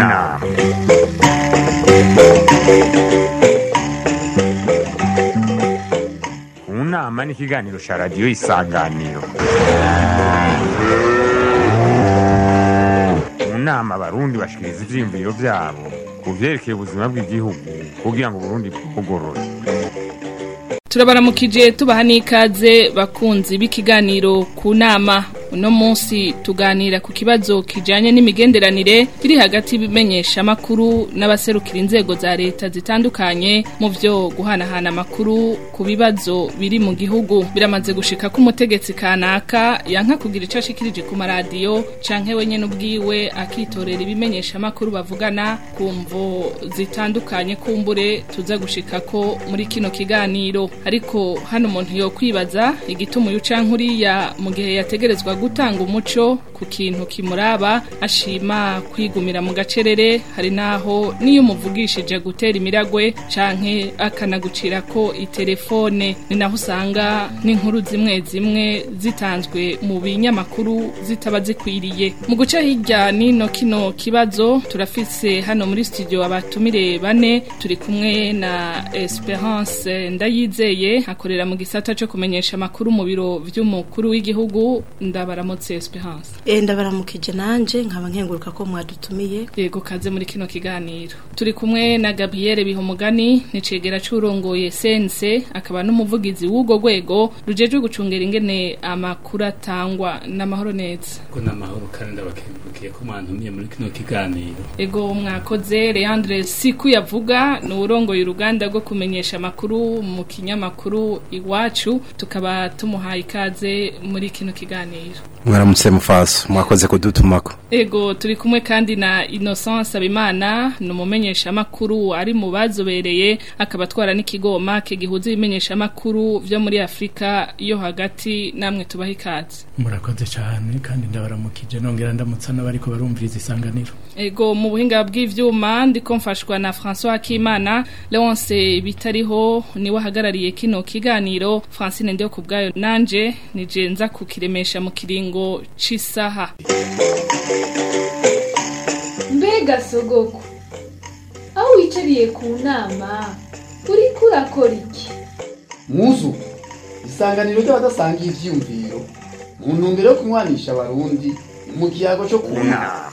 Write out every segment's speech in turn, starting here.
nama mu nama ni ikiganiro cya radiyo isanganiro mu nama abarundi bashikiriza ivyiyumviro vyabo ku vyerekeye ubuzima bw'igihugu kugira ngo uburundi bwugorore turabaramukije tubaha n'ikaze bakunzi b'ikiganiro ku nama uno munsi tuganira ku kibazo kijanye n'imigenderanire iri hagati y'ibimenyesha amakuru n'abaserukira inzego za leta zitandukanye mu vyo guhanahana amakuru ku bibazo biri mu gihugu biramaze gushika ko umutegetsi kanaka yanka kugira ico ashikirije ku maradiyo canke wenyene ubwiwe akitorera ibimenyesha amakuru bavugana ku mvo zitandukanye kumbure tuza gushika ko muri kino kiganiro ariko hano umuntu yo kwibaza igituma uyu canke uriya mu gihe yategerezwa gutanga umuco ku kintu kimuraba ashima kwigumira mu gacerere hari naho niyo umuvugishije gutera imiragwe canke akanagucira ko itelefone ni naho usanga n'inkuru zimwe zimwe zitanzwe mu binyamakuru zitaba zikwiriye mu guca hirya nino kino kibazo turafise hano muri studio abatumire bane turi kumwe na Esperance ndayizeye akorera mu gisata cyo kumenyesha amakuru mu biro vy'umukuru w'igihugu ndabaramutse Esperance Eh ndabaramukije nanje nkaba nkenguruka ko mwadutumiye yego kaze muri kino kiganiro turi kumwe na Gabrielle Bihomugani nicegera curongoye sense akaba n'umuvugizi w'ugo rwego rujejwe gucungera ingene amakuru atangwa n'amahoro neza ko n'amahoro kandi ndabakengurukiye ko mwantumiye muri kino kiganiro ego mwakoze Leandre Siku yavuga ni urongoye uruganda rwo kumenyesha amakuru mu kinyamakuru iwacu tukaba tumuhaye ikaze muri kino kiganiro mwaramutse mufaso mwakoze kudutumako Ego turi kumwe kandi na Innocence Abimana ni umumenyesha makuru ari mu bazobereye akaba atwara n'ikigoma kigihuza ibimenyesha makuru vyo muri Afrika yo hagati namwe tubaha ikaze murakoze cyane kandi ndabaramukije nongera ndamutsa n'abariko barumviriza isanganiro Ego mu buhinga bw'ivyuma ndiko mfashwa na François Akimana Leonce bitariho niwe ahagarariye kino kiganiro Francine ndio kubgayo nanje nije nza kukiremesha mu kiringo c'isaha mbega sogoko aho wicariye ku nama uriko urakora iki muzu isanganiro ry'abadasangiye ivyiyumviro mu ntumbero yo kunywanisha abarundi mu kiyago co ku nama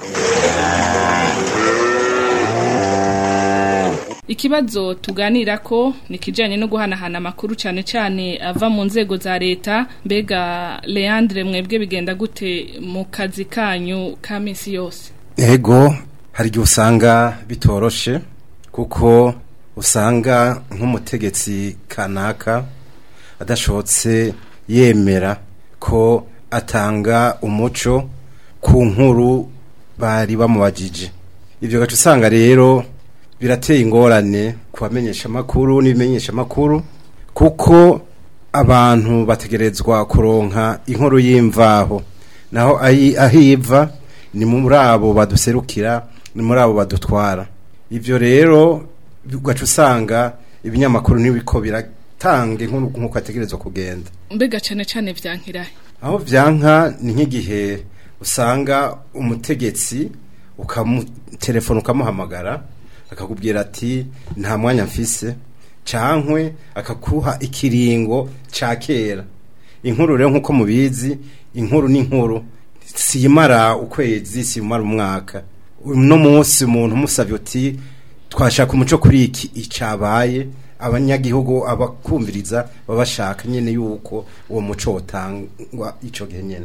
Ikibazo tuganira ko ni kijanye no guhanahana amakuru cyane cyane ava mu nzego za leta mbega Leandre mwebwe bigenda gute mu kazi kanyu ka misi yose ego hari igihe usanga bitoroshe kuko usanga nk'umutegetsi kanaka adashobotse yemera ko atanga umuco ku nkuru bari bamubajije ibyo gace usanga rero birateye ingorane ku bamenyesha amakuru n'ibimenyesha amakuru kuko abantu bategerezwa kuronka inkuru y'imvaho naho ayi- aho iva ni muri abo baduserukira ni muri abo badutwara ibyo rero ugaca usanga ibinyamakuru ntibiko biratanga inkuru nk'uko ategerezwa kugenda mbega cyane cyane vyankirahe aho byanka ni nk'igihe usanga umutegetsi ukamutelefona ukamuhamagara akakubwira ati nta mwanya mfise cankwe akakuha ikiringo ca kera inkuru rero nk'uko mubizi inkuru ni inkuru siyimara ukwezi siyimara umwaka uno munsi umuntu umusabye uti twashaka umuco kuri iki icabaye abanyagihugu abakumviriza baba bashaka nyene yuko uwo muco wotangwa ico gihe nyene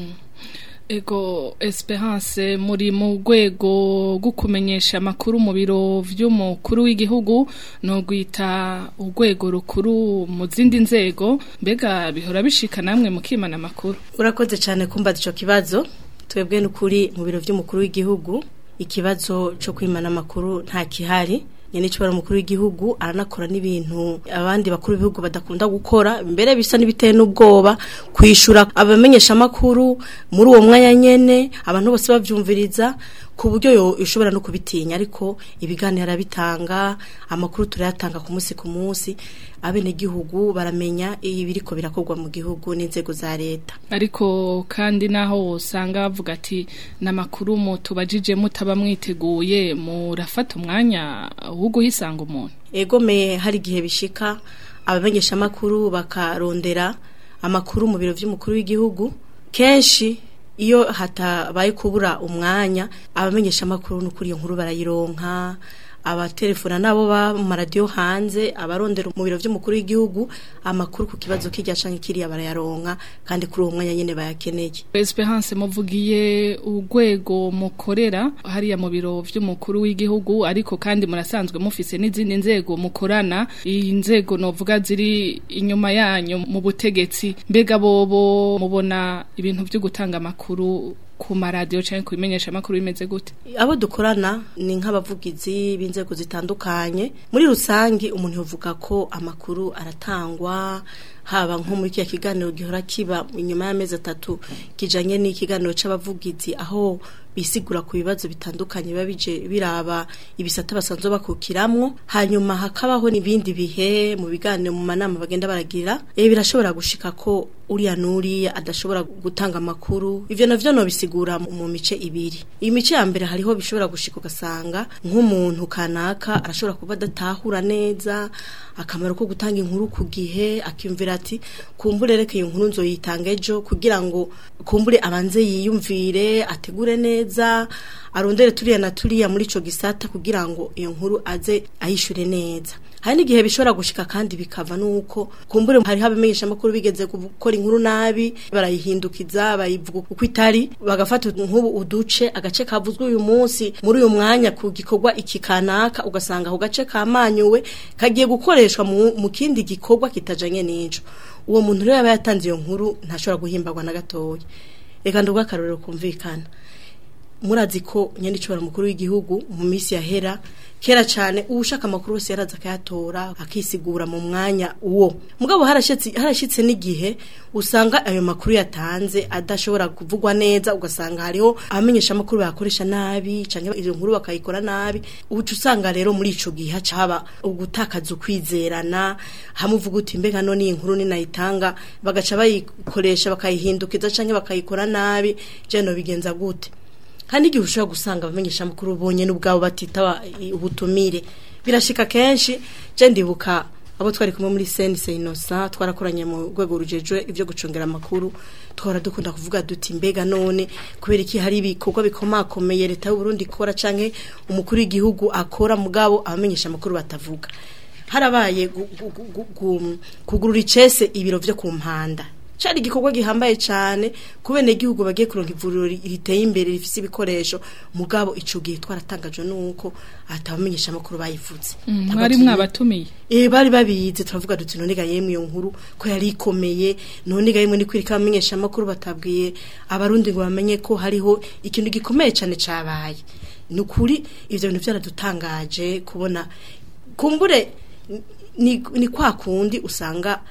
Ego Esperance muri mu rwego rwo kumenyesha amakuru mu biro vy'umukuru w'igihugu no gwita urwego rukuru mu zindi nzego mbega bihora bishika namwe mukimana amakuru urakoze cyane kumbaza ico kibazo twebwe n'ukuri mu biro vy'umukuru w'igihugu ikibazo cyo kwimana amakuru nta kihari nyene cyo umukuru w'igihugu aranakora n'ibintu abandi bakuru b'ibihugu badakunda gukora mbere bisa n'ibiteye n'ubwoba kwishura abamenyesha amakuru muri uwo mwanya nyene abantu bose bavyumviriza ku buryo yo ushobora no kubitinya ariko ibiganiro arabitanga amakuru turayatanga ku munsi ku munsi abenegihugu baramenya ibiriko birakorwa mu gihugu n'inzego za leta ariko kandi naho usanga bavuga ati n'amakuru mutubajije mutaba mwiteguye murafata umwanya wo guhisanga umuntu egome hari igihe bishika abamenyesha amakuru bakarondera amakuru mu biro by'umukuru w'igihugu kenshi iyo hatabaye kubura umwanya abamenyesha amakuru n'ukuri iyo nkuru barayironka abatelefona nabo ba mu maradiyo hanze abarondera mu biro by'umukuru w'igihugu amakuru ku kibazo kijya canke kiriya barayaronka kandi kuri uwo mwanya nyene bayakeneye Esperance muvugiye urwego mukorera hariya mu biro vy'umukuru w'igihugu ariko kandi murasanzwe mufise n'izindi nzego mukorana iyi nzego novuga ziri inyuma yanyu mu butegetsi mbega bobo mubona ibintu vyo gutanga amakuru ku maradiyo canke ku bimenyesha amakuru bimeze gute abo dukorana ni nk'abavugizi b'inzego zitandukanye muri rusange umuntu yovuga ko amakuru aratangwa haba nko muri kiriya kiganiro gihora kiba inyuma y'amezi atatu kijanye n'ikiganiro c'abavugizi aho bisigura ku bibazo bitandukanye biba bije biraba ibisata basanzwe bakukiramwo hanyuma hakabaho n'ibindi bihe mu biganiro mu manama bagenda baragira eh birashobora gushika ko uriya nuriya adashobora gutanga amakuru ivyo navyo no bisigura mu mu mice ibiri iyi mice ya mbere hariho bishobora gushika ugasanga nk'umuntu kanaka arashobora kuba adatahura neza akamaro ko gutanga inkuru ku gihe akiyumvira ati kumbure reka iyo nkuru nzoyitanga ejo kugira ngo kumbure abanze yiyumvire ategure neza arondere turiya na turiya muri ico gisata kugira ngo iyo nkuru aze ayishure neza hari n'igihe bishobora gushika kandi bikava nuko kumbure hariho abamenyesha amakuru bigeze gukora inkuru nabi barayihindukiza bayivuga uko itari bagafata nk'ubu uduce agace kavuzwe uyu munsi muri uyu mwanya ku gikorwa iki kanaka ugasanga ako gace kamanyuwe kagiye gukoreshwa mu, mu kindi gikorwa kitajanye n'ico uwo muntu rero yaba yatanze iyo nkuru ntashobora guhimbagwa na gatoya reka ndubwo akarorero kumvikana murazi ko nyandicibara mukuru w'igihugu mu minsi yahera kera cyane ushaka amakuru yose yaraza akayatora akisigura mu mwanya uwo mugabo harashitse harashitse n'igihe usanga ayo makuru yatanze adashobora kuvugwa neza ugasanga hariho abamenyesha amakuru bakoresha nabi canke izo nkuru bakayikora nabi ubuca usanga rero muri ico gihe haba ugutakaza ukwizerana hamuvuga uti mbega none iyi nkuru ninayitanga bagaca bayikoresha bakayihindukiza canke bakayikora nabi je no bigenza gute kandi igihe ushobora gusanga abamenyesha amakuru bonye n'ubwabo batitaba ubutumire birashika kenshi je ndibuka abo twari kumwe muri sense inosa twarakoranye mu rwego rujejwe ivyo gucungera amakuru twara dukunda kuvuga duti mbega none kubera iki hari ibikorwa bikomakomeye leta y'u Burundi ikora canke umukuru w'igihugu akora mugabo abamenyesha amakuru batavuga harabaye gu- gu- gu- gu- kugurura icese ibiro vyo ku mpanda cari igikorwa gihambaye cyane kubene igihugu bagiye kuronka ivuriro ri- riteye imbere rifise ibikoresho mugabo ico gihe twaratangajwe nuko atabamenyesha amakuru bayivuze mwari mwabatumiye Eh bari babizi turavuga duti none ga yemwe iyo nkuru ko yari ikomeye none ga yemwe ni kwirika abamenyesha amakuru batabwiye abarundi ngo bamenye ko hariho ikintu gikomeye cyane cabaye nukuri ivyo bintu byaradutangaje kubona kumbure ni, ni kwa kundi usanga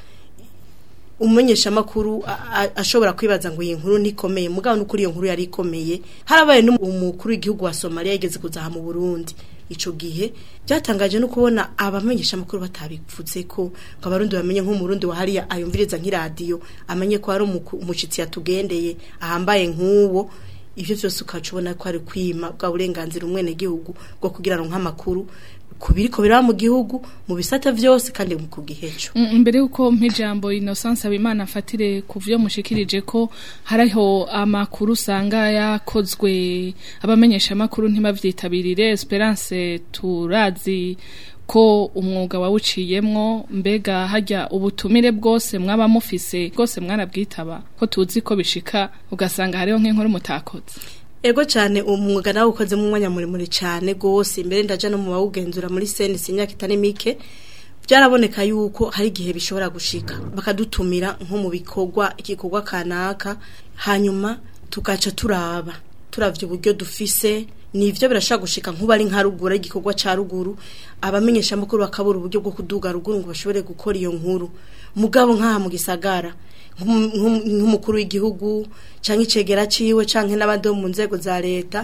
umumenyesha amakuru ashobora kwibaza ngo iyi nkuru ntikomeye mugabo n'ukuri iyo nkuru yari ikomeye harabaye n'umukuru w'igihugu wa Somalia yageze kuzaha mu Burundi ico gihe byatangaje no kubona abamenyesha amakuru batabivuze ko ngo abarundi bamenye nk'umurundi wa hariya ayumviriza nk'iradiyo amenye ko hari umushitsi yatugendeye ahambaye nk'uwo ivyo vyose ukaca ubona ko ari kwima bwa burenganzira umwene gihugu bwo kugira ngo nk'amakuru kubiriko biraba mu gihugu mu bisata vyose kandi ku giheco imbere yuko mpijambo Innocence Abimana afatire ku vyo mushikirije ko hariho amakuru usanga yakozwe abamenyesha amakuru ntibavyitabirire Esperance turazi ko umwuga wawuciyemwo mbega hajya ubutumire bwose mwaba mufise bwose mwarabwitaba ko tuzi ko bishika ugasanga hariho nk'inkuru mutakoze Ego cyane umwuga nawe ukoze mu mwanya muremure cyane gose imbere ndaja no mu bawugenzura muri senisi imyaka itari mike byaraboneka yuko hari igihe bishobora gushika bakadutumira nko mu bikorwa igikorwa kanaka hanyuma tugaca turaba turavye uburyo dufise nivyo birashaka gushika nkuba ari nka ruguru igikorwa ca ruguru abamenyesha amakuru bakabura uburyo bwo kuduga ruguru ngo bashobore gukora iyo nkuru mugabo nkaha mu gisagara nk'umukuru w'igihugu cyangwa icegera ciwe canke n'abandi bo mu nzego za leta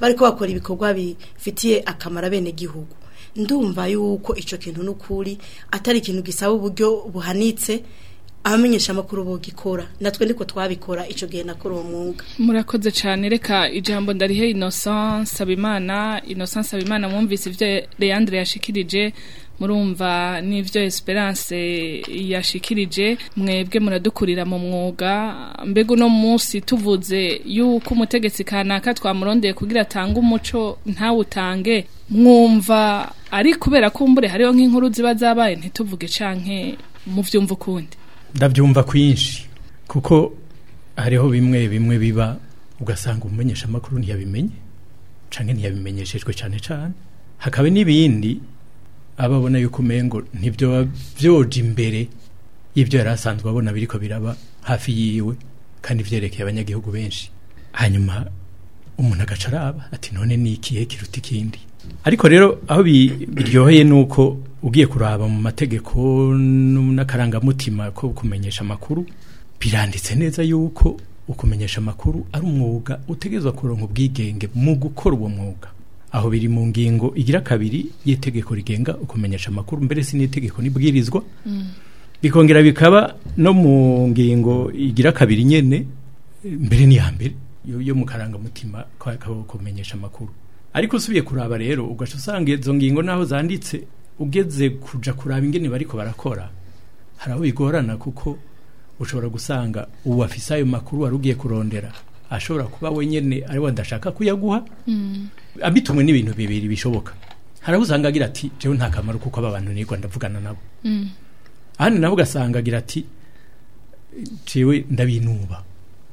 bariko bakora ibikorwa bifitiye akamaro bene gihugu ndumva yuko ico kintu n'ukuri atari ikintu gisaba uburyo buhanitse abamenyesha amakuru bogikora natwe niko twabikora ico gihe nakora uwo mwuga murakoze cyane reka ijambo ndarihe Innocent Sabimana Innocent Sabimana mwumvise ivyo Leandre yashikirije murumva n'ivyo Esperance yashikirije mwebwe muradukurira mu mwuga mbega uno munsi tuvuze yuko umutegetsi kanaka twamurondeye kugira atange umuco ntawutange mwumva ari kubera kumbure hariho nk'inkuru ziba zabaye ntituvuge canke mu vyumva ukundi ndabyumva kwinshi kuko hariho bimwe bimwe biba ugasanga umumenyesha amakuru ntiyabimenye canke ntiyabimenyeshejwe cyane cyane hakaba n'ibindi ababona yuko umengo ntibyo byoje imbere y'ibyo yari asanzwe abona biriko biraba hafi yiwe kandi vyerekeye abanyagihugu benshi hanyuma umuntu agaca araba ati none ni ikihe kiruta ikindi ariko rero aho bi- biryoheye ni uko ugiye kuraba mu mategeko n- n'akarangamutima ko kumenyesha amakuru biranditse neza yuko ukumenyesha amakuru ari umwuga utegerezwa kuronka ubwigenge mu gukora uwo mwuga aho biri mu ngingo igira kabiri y'itegeko rigenga ukumenyesha amakuru mbere si n'itegeko nibwirizwa bikongera bikaba no mu ngingo igira kabiri nyene mbere ni ya mbere yo, yo mu karangamutima ko ko kumenyesha amakuru ariko usubiye kuraba rero ugaca usanga izo ngingo naho zanditse ugeze kuja kuraba ingene bariko barakora hari aho bigorana kuko ushobora gusanga ubu afise ayo makuru wari ugiye kurondera ashobora kuba wenyene ari we adashaka kuyaguha abitumwe n'ibintu bibiri bishoboka hari aho usanga agira ati jewe nta kamaro kuko aba bantu nirwa ndavugana nabo ahandi nabo ugasanga agira ati jewe ndabinuba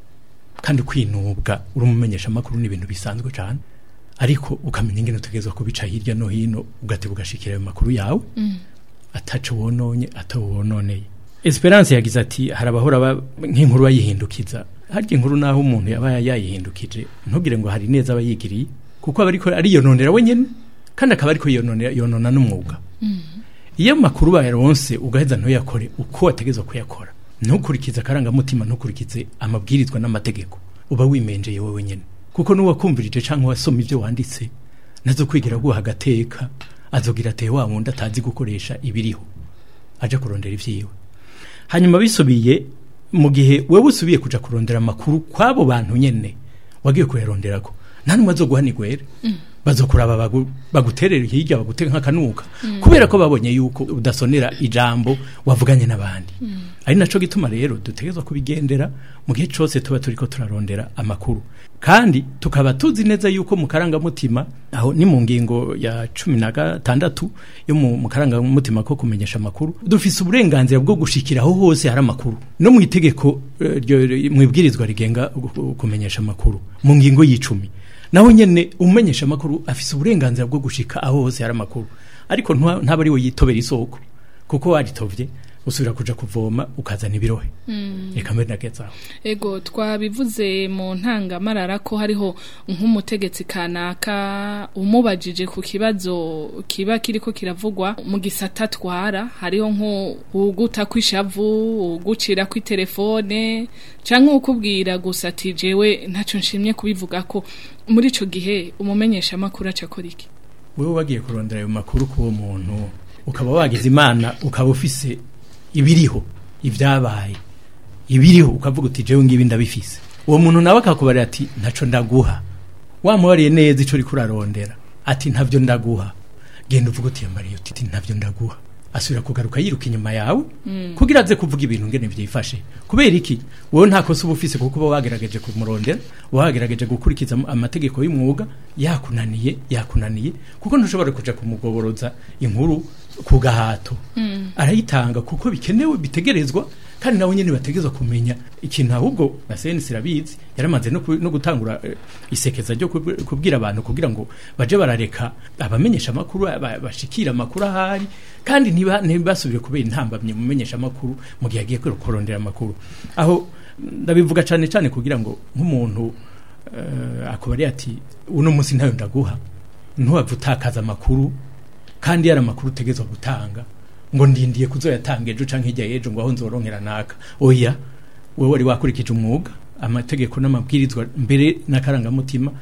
kandi kwinubwa uri umumenyesha amakuru ni ibintu bisanzwe cyane ariko ukamenya ingene utegerezwa kubica hirya no hino ugateba ugashikira ayo makuru yawe ataco wononye atawononeye Esperance yagize ati hari abahora ba- nk'inkuru bayihindukiza harya inkuru naho umuntu yaba yayihindukije ntugire ngo hari neza aba yigiriye kuko aba ariko ariyononera wenyene kandi akaba ariko yononera yonona n'umwuga iyo amakuru bayaronse ugaheza ntuyakore uko wategezwa kuyakora ntukurikize akarangamutima ntukurikize amabwirizwa n'amategeko uba wimenjeye wowe nyene kuko n'uwakumvirije canke wasoma ivyo wanditse nazo kwigira guha agateka azogira ate wa wundi atazi gukoresha ibiriho aja kurondera ivyiwe hanyuma bisubiye mu gihe wewe usubiye kuja kurondera amakuru kwabo bantu nyene wagiye kuyaronderako nta numwe azoguha nigwere bazokuraba bagu- baguterera hirya bagutega nk'akanuka kubera ko babonye yuko udasonera ijambo wavuganye n'abandi ari naco gituma rero dutegerezwa kubigendera mu gihe cose tuba turiko turarondera amakuru kandi tukaba tuzi neza yuko mu karangamutima aho ni mu ngingo ya cumi na gatandatu yo mu mu karangamutima ko kumenyesha amakuru dufise uburenganzira bwo gushikira aho hose hari amakuru no mu itegeko eh, ryo- mu ibwirizwa rigenga gu- kumenyesha amakuru mu ngingo y'icumi naho nyene umumenyesha amakuru afise uburenganzira bwo gushika aho hose hari amakuru ariko ntwa- ntaba ari we yitobera isoko kuko waritovye usubira kuja kuvoma ukazana ibirohe reka mbere nagezaho Ego twabivuze mu ntangamarara ko hariho nk'umutegetsi kanaka umubajije ku kibazo kiba kiriko kiravugwa mu gisata twara hariho nko uguta kw'ishavu ugucira kw'itelefone canke ukubwira gusa ati jewe ntaco nshimye kubivuga ko muri ico gihe umumenyesha amakuru aca akora iki wewe wagiye kurondera ayo makuru k'uwo muntu ukaba wagize imana ukaba ufise ibiriho ibyabaye ibiriho ukavuga uti jewe ngibi ndabifise uwo muntu nawe akakubarira ati ntaco ndaguha wamubariye neza ico uriko urarondera ati ntavyo ndaguha genda uvuga uti yambariye uti ntavyo ndaguha asubira kugaruka yiruka inyuma yawe kugira aze kuvuga ibintu ngene vyifashe kubera iki wowe nta kosa uba ufise kuko uba wagerageje kumurondera uba wagerageje gukurikiza am- amategeko y'umwuga yakunaniye yakunaniye kuko ntushobora kuja kumugoboroza inkuru ku gahato arayitanga kuko bikenewe bitegerezwa kandi nawe nyene bategerezwa kumenya ikintu ahubwo na senisi irabizi yaramaze no, ku- no gutangura eh, isekeza ryo kub- kubwira abantu kugira ngo baje barareka abamenyesha amakuru ba- bashikira amakuru ahari kandi ntiba- ntibasubire kubera intambamye mu menyesha amakuru mu gihe agiye kurondera amakuru aho ndabivuga cane cane kugira ngo nk'umuntu uh, akubariye ati uno munsi ntayo ndaguha ntuwapfa utakaza amakuru kandi yari amakuru utegezwa gutanga ngo ndindiye kuzoyatanga ejo canke hirya y'ejo ngo aho nzoronkera naka oya wewe wari wakurikije umwuga amategeko n'amabwirizwa mbere n'akarangamutima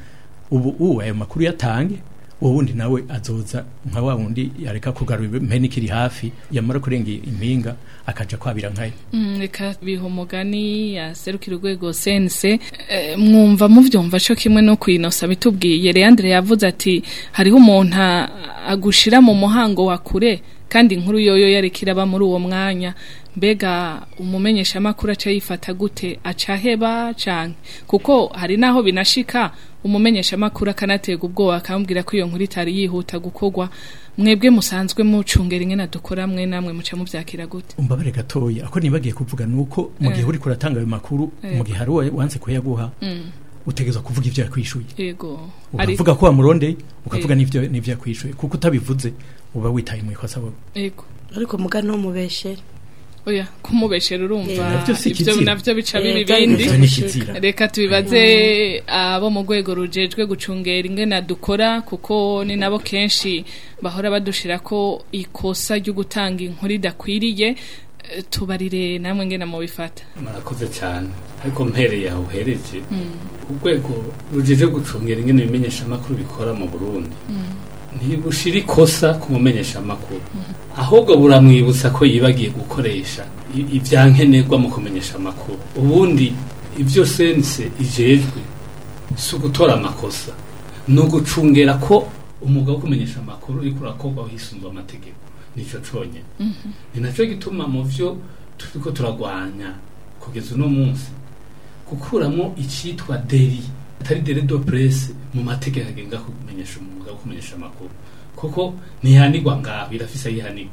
ubu ubu ayo makuru yatange uwo wundi nawe azoza nka wa wundi yareka kugarura impene ikiri hafi yamara kurenga impinga akaja kwabira nkayo Mm, reka biha umugani yaserukira urwego sense eh, mwumva muvyumva co kimwe no kwinosa bitubwiye Leandre yavuze ati hariho umuntu a- agushira mu muhango wa kure kandi inkuru yoyo yarikira aba muri uwo mwanya mbega umumenyesha makuru aca yifata gute aca heba canke kuko hari naho binashika umumenyesha makuru akanatega ubwoba akambwira ko iyo nkuru itari yihuta gukorwa mwebwe musanzwe mucungera ingene dukora mwe namwe muca muvyakira gute umbabare gatoya ako nibagiye kuvuga nuko mu gihe Eh. uri kuratanga ayo makuru Eh. mu gihe hari uwa- wanse kuyaguha Mm. utegezwa kuvuga ivyo yakwishuye yego Ari- ukavuga ko wamurondeye ukavuga Eh. n'ivyo n'ivyo yakwishuye kuko utabivuze uba witaye mu ikosa wowe yego ariko mugani no mubeshere oya kumubeshera urumva Eh, navyo si ivyo ikizira. navyo bica Eh, bibi kandi bindi ivyo ni ikizira reka tubibaze abo mu rwego rujejwe gucungera ingene dukora kuko ni nabo kenshi bahora badushira ko ikosa ryo gutanga inkuru idakwiriye Eh, tubarire namwe ngene mubifata murakoze cyane ariko mpereye aho uhereje urwego rujeje gucungira ingene ibimenyesha amakuru bikora mu burundi ntibushira ikosa ku mumenyesha amakuru ahubwo buramwibutsa ko yibagiye gukoresha i- ivyankenerwa mu kumenyesha amakuru ubundi ivyo sense ijejwe si ugutora amakosa ni ugucungera ko umwuga wo kumenyesha amakuru uriko urakorwa hisunzwe amategeko nico conyene ni naco gituma mu vyo turiko turagwanya kugeza uno munsi gukuramo icitwa deri atari deri do presse mu mategeko agenga kumenyesha umwuga wo kumenyesha amakuru kuko ntihanigwa ngaho irafise yihanigwa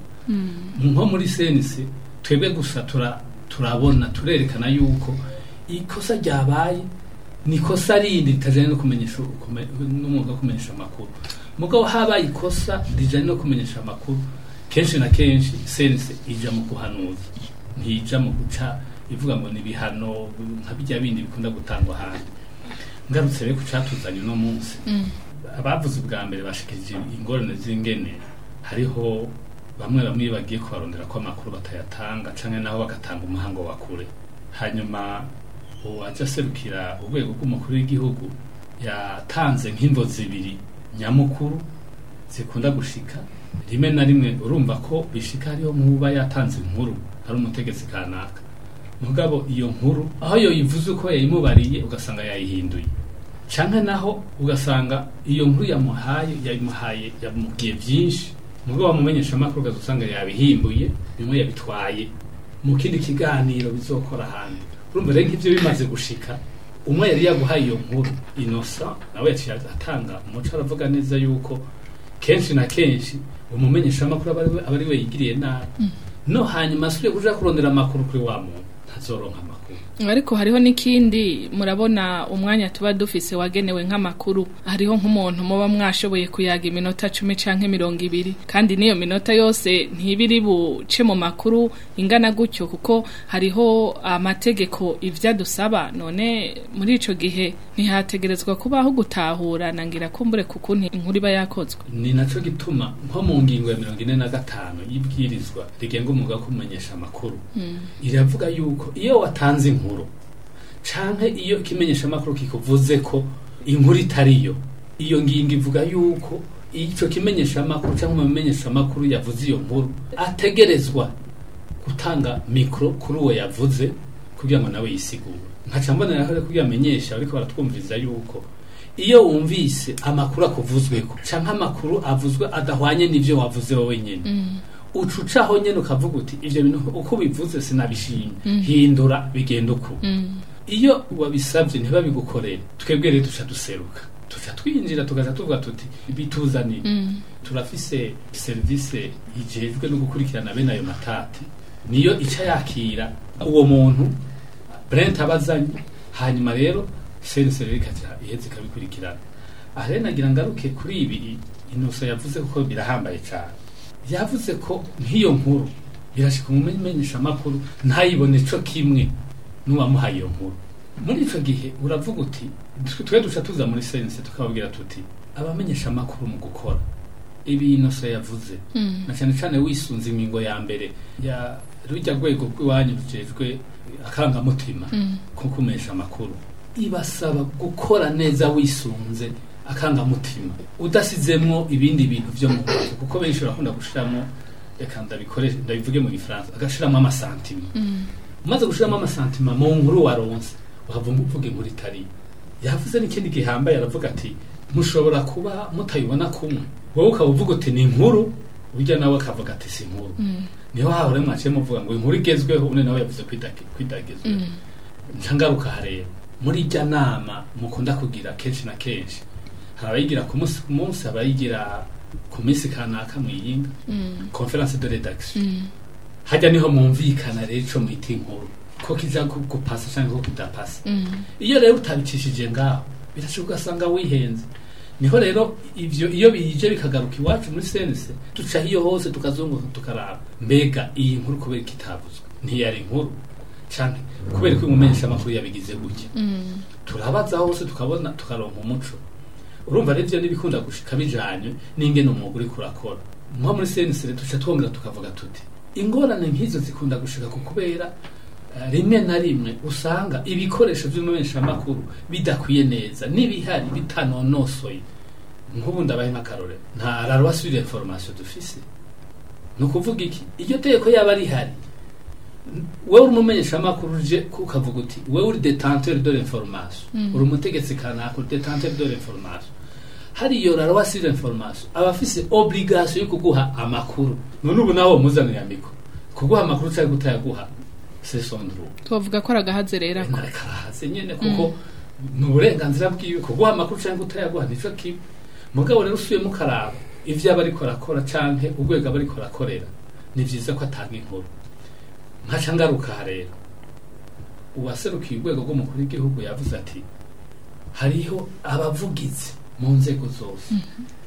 nko muri senise twebwe gusa tura turabona turerekana yuko ikosa ryabaye ni ikosa rindi ritajanye no kumenyesha kume- n'umwuga wo kumenyesha amakuru mugabo habaye ikosa rijanye no kumenyesha amakuru kenshi na kenshi sense ija mu kuhanuza ntija mu guca ivuga ngo ni ibihano nka bijya bindi bikunda gutangwa ahandi ngarutse rero ku catuzanye uno munsi abavuze ubwa mbere bashikirije ingorane z'ingene hariho bamwe bamwe bagiye kubarondera ko amakuru batayatanga canke naho bagatanga umuhango wa kure hanyuma uwaje aserukira urwego rw'umukuru w'igihugu yatanze nk'imvo zibiri nyamukuru zikunda gushika rimwe na rimwe urumva ko bishika hariho muba yatanze inkuru ari umutegetsi kanaka mugabo iyo nkuru aho yoyivuze uko yayimubariye ugasanga yayihinduye canke naho ugasanga iyo nkuru yamuhaye yamuhaye yamubwiye byinshi mugabo wamumenyesha amakuru ugaza usanga yabihimbuye bimwe yabitwaye mu kindi kiganiro bizokora ahandi urumva rero nk'ivyo bimaze gushika umwe yari yaguhaye iyo nkuru inosa nawe yaciye atanga umuco aravuga neza yuko kenshi na kenshi umumenyesha amakuru aba ari we- aba ari we yigiriye nabi no hanyuma asubire kuja kurondera amakuru kuri wa muntu ntazoronka amakuru ariko hariho n'ikindi murabona umwanya tuba dufise wagenewe nk'amakuru hariho nk'umuntu muba mwashoboye kuyaga iminota cumi canke mirongo ibiri kandi n'iyo minota yose ntibiri buce mu makuru ingana gutyo kuko hariho amategeko ivyo adusaba none muri ico gihe ntihategerezwa kubaho gutahura nangira kumbure kukuntu inkuru iba yakozwe ni naco gituma nko mu ngingo ya mirongo ine na gatanu y'ibwirizwa rigenga umwuga wo kumenyesha amakuru iravuga yuko iyo watanze inkuru canke iyo ikimenyesha amakuru kikuvuze ko inkuru itariyo iyo ngingo ivuga yuko ico kimenyesha amakuru canke umumenyesha amakuru yavuze iyo nkuru ategerezwa gutanga mikro kuri uwo yavuze kugira ngo nawe yisigure nkaca mboneraho rero kugira amenyesha ariko baratwumviriza yuko iyo wumvise amakuru akuvuzweko canke amakuru avuzwe adahwanye n'ivyo wavuze wowe nyene uca ucaho nyene ukavuga uti ivyo bintu uko bivuze sinabishimye hindura bigenda uku iyo wabisabye ntibabigukorere twebwe rero duca duseruka tuca twinjira tugaca tuvuga tuti bituzanire turafise serivisi ijejwe no gukurikirana bene ayo matati niyo ica yakira uwo muntu brent abazanye hanyuma rero sense rero ikaca iheze ikabikurikirana aha rero nagira ngaruke kuri ibi inoso yavuze ko birahambaye cyane yavuze ko nk'iyo nkuru birashika umumenyesha amakuru ntayibone co kimwe n'uwamuhaye iyo nkuru muri ico gihe uravuga uti twe duca tuza muri sense tukababwira tuti abamenyesha amakuru mu gukora ibi inoso yavuze na cyane cyane wisunze ingingo ya mbere ya rujya rwego rw'iwanyu rujejwe akarangamutima ko kumenyesha amakuru ibasaba gukora neza wisunze akangamutima udasizemwo ibindi bintu vyo mu mutwe kuko benshi barakunda gushiramo reka ndabikoreshe ndabivuge mu gifaransa agashiramo amasantima umaze gushiramo amasantima mu nkuru waronse wava uvuga inkuru itari yavuze n'ikindi gihambaye aravuga ati mushobora kuba mutayibona kumwe wowe ukaba uvuga uti ni inkuru burya nawe akavuga ati si inkuru niho hahora mwaciye muvuga ngo inkuru igezweho undi nawe yavuze kwidagezweho nca ngaruka hareba muri ijya nama mukunda kugira kenshi na kenshi hari abayigira ku munsi ku munsi hari abayigira ku minsi kanaka mwiyinga conference de redaction hajya niho mwumvikana rero ico mwita inkuru ko kiza gu- gupasa cyangwa ko kidapasa iyo rero utabicishije ngaho birashoboka ugasanga wihenze niho rero ivyo iyo bije bikagaruka iwacu muri sense duca hiyo hose tukazunguka tukaraba mbega iyi nkuru kubera ikitavuzwe ntiyari inkuru canke kubera ko umumenyesha amakuru yabigize gutya turabaza hose tukabona tukaronka umuco urumva rero ivyo n'ibikunda gushika bijanye n'ingene umwuga uriko urakora nko muri sense rero duca twongera tukavuga tuti ingorane nk'izo zikunda gushika ku kubera eh, rimwe na rimwe usanga ibikoresho vy'umumenyeshamakuru bidakwiye neza n'ibihari bitanonosoye nk'ubu ndabaye nk'akarorero nta rarwa sur information dufise ni ukuvuga iki iryo tegeko yaba rihari wewe uri umumenyeshamakuru uje ukavuga uti wewe uri detenteur de l'information uri umutegetsi kanaka uri detenteur de l'information hari iyo rarwa sur information aba afise obligation yo kuguha amakuru none ubu nawe muzanira mikoro kuguha amakuru cyangwa kutayaguha c'est son droit tubavuga ko aragahaze rero ako karahaze nyene kuko ni uburenganzira bwiwe kuguha amakuru cyangwa utayaguha nico kibi mugabo rero usuye mukaraba ivyo aba ariko arakora canke urwego aba ariko arakorera ni vyiza ko atanga inkuru nkaca ngaruka aha rero uwaserukiye urwego rw'umukuru w'igihugu yavuze ati hariho abavugizi mu nzego zose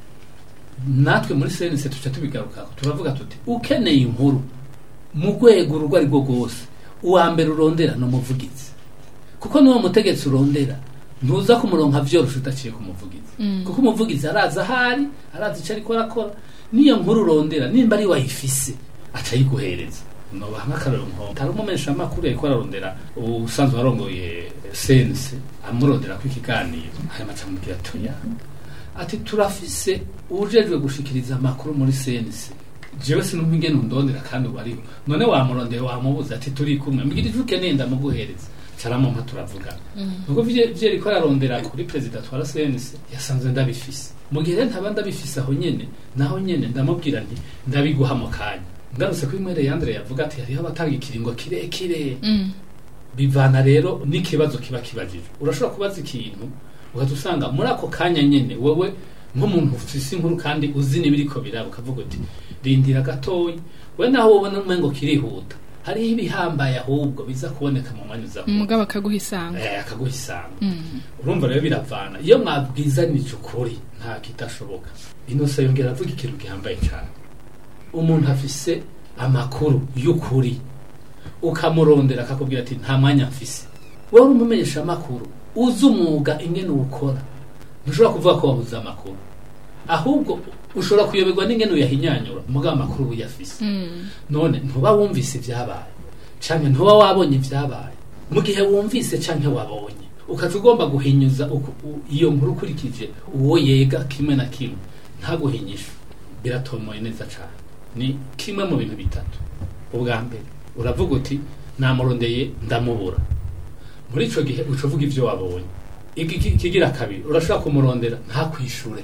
natwe muri senese tuca tubigarukako turavuga tuti ukeneye inkuru mu rwego urwo ari rwo rwose uwa mbere urondera ni umuvugizi kuko n'uwo mutegetsi urondera ntuza kumuronka vyorosha udaciye ku muvugizi kuko umuvugizi araza ahari arazi ico ariko arakora niyo nkuru urondera nimba ari wayifise aca ayiguhereza nobaha nk'akarero nko tari umumenyesha amakuru yariko ararondera usanzwe arongoye sense amurondera ko ikiganiro hanyuma aca amubwira atoya ati turafise ujejwe gushikiriza amakuru muri sense jewe sinumva ingene undondera kandi ubu ariho none wamurondera wamubuza ati turi kumwe mbwira ivyo ukeneye ndamuguhereza caramumpa turavugana nuko vye vye riko ararondera kuri perezida twara sense yasanzwe ndabifise mu gihe rero ntaba ndabifise aho nyene naho nyene ndamubwira nti ndabiguha mu kanya ngarutse kuri mwere yandre yavuga ati hariho abatanga ikiringo kirekire bivana rero n'ikibazo kiba kibajijwe urashobora kubaza ikintu ugaza usanga muri ako kanya nyene wewe nk'umuntu ufise inkuru kandi uzi n'ibiriko biraba ukavuga uti rindira gatoyi we naho wobona umengo kirihuta hariho ibihambaye ahubwo biza kuboneka mu mwanya uza kuza. umugabo akaguha isanga Eh, akaguha isanga urumva rero biravana iyo mwabwizanije ukuri nta kidashoboka inose yongera avuga ikintu gihambaye cyane umuntu afise amakuru y'ukuri ukamurondera akakubwira ati nta mwanya mfise wowe uri umumenyesha amakuru uzi umwuga ingene uwukora ntushobora kuvuga ko wabuze amakuru ahubwo ushobora kuyoberwa n'ingene uyahinyanyura mugabo amakuru uba uyafise none ntuba wumvise ibyabaye canke ntuba wabonye ibyabaye mu gihe wumvise canke wabonye ukaca ugomba guhinyuza uku- u- iyo nkuru ukurikije uwo yega kimwe na kimwe ntaguhinyisha biratomoye neza cane ni kimwe mu bintu bitatu ubwa mbere uravuga uti namurondeye ndamubura muri ico gihe uca uvuga ivyo wabonye Iki- iki- ikigira kabiri urashobora kumurondera ntakwishure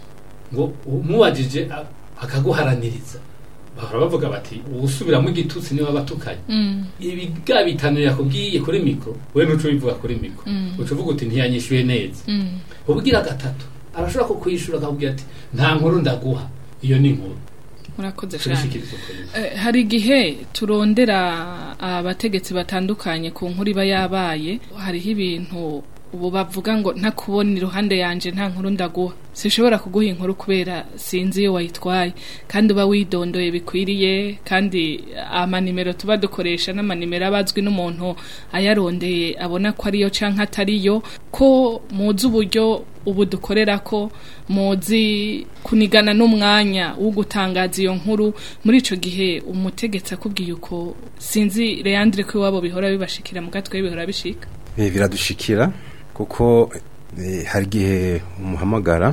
ngo umubajije a- akaguharaniriza bahora bavuga bati uwusubiramo igitutsi niwe abatukanye ibi bwa bitanu yakubwiye kuri mikoro we nuco ubivuga kuri mikoro uca uvuga uti ntiyanyishyuye neza ubwira gatatu arashobora kukwishura akakubwira ati nta nkuru ndaguha iyo ni inkuru murakoze cyane turishikiriza ukuri Eh, hari igihe turondera abategetsi batandukanye ku nkuru iba yabaye hariho ibintu ubu bavuga ngo ntakubona iruhande yanje nta nkuru ndaguha sinshobora kuguha inkuru kubera sinzi iyo wayitwaye kandi uba widondoye bikwiriye kandi amanimero tuba dukoresha n'amanimero aba azwi n'umuntu ayarondeye abona ko ariyo canke atariyo ko muzi uburyo ubu dukorera ko muzi kunigana n'umwanya wo gutangaza iyo nkuru muri ico gihe umutegetsi akubwiye uko sinzi Leandre ko iwabo bihora bibashikira mu gatwe bihora bishika Eh, biradushikira kuko Eh, hari igihe umuhamagara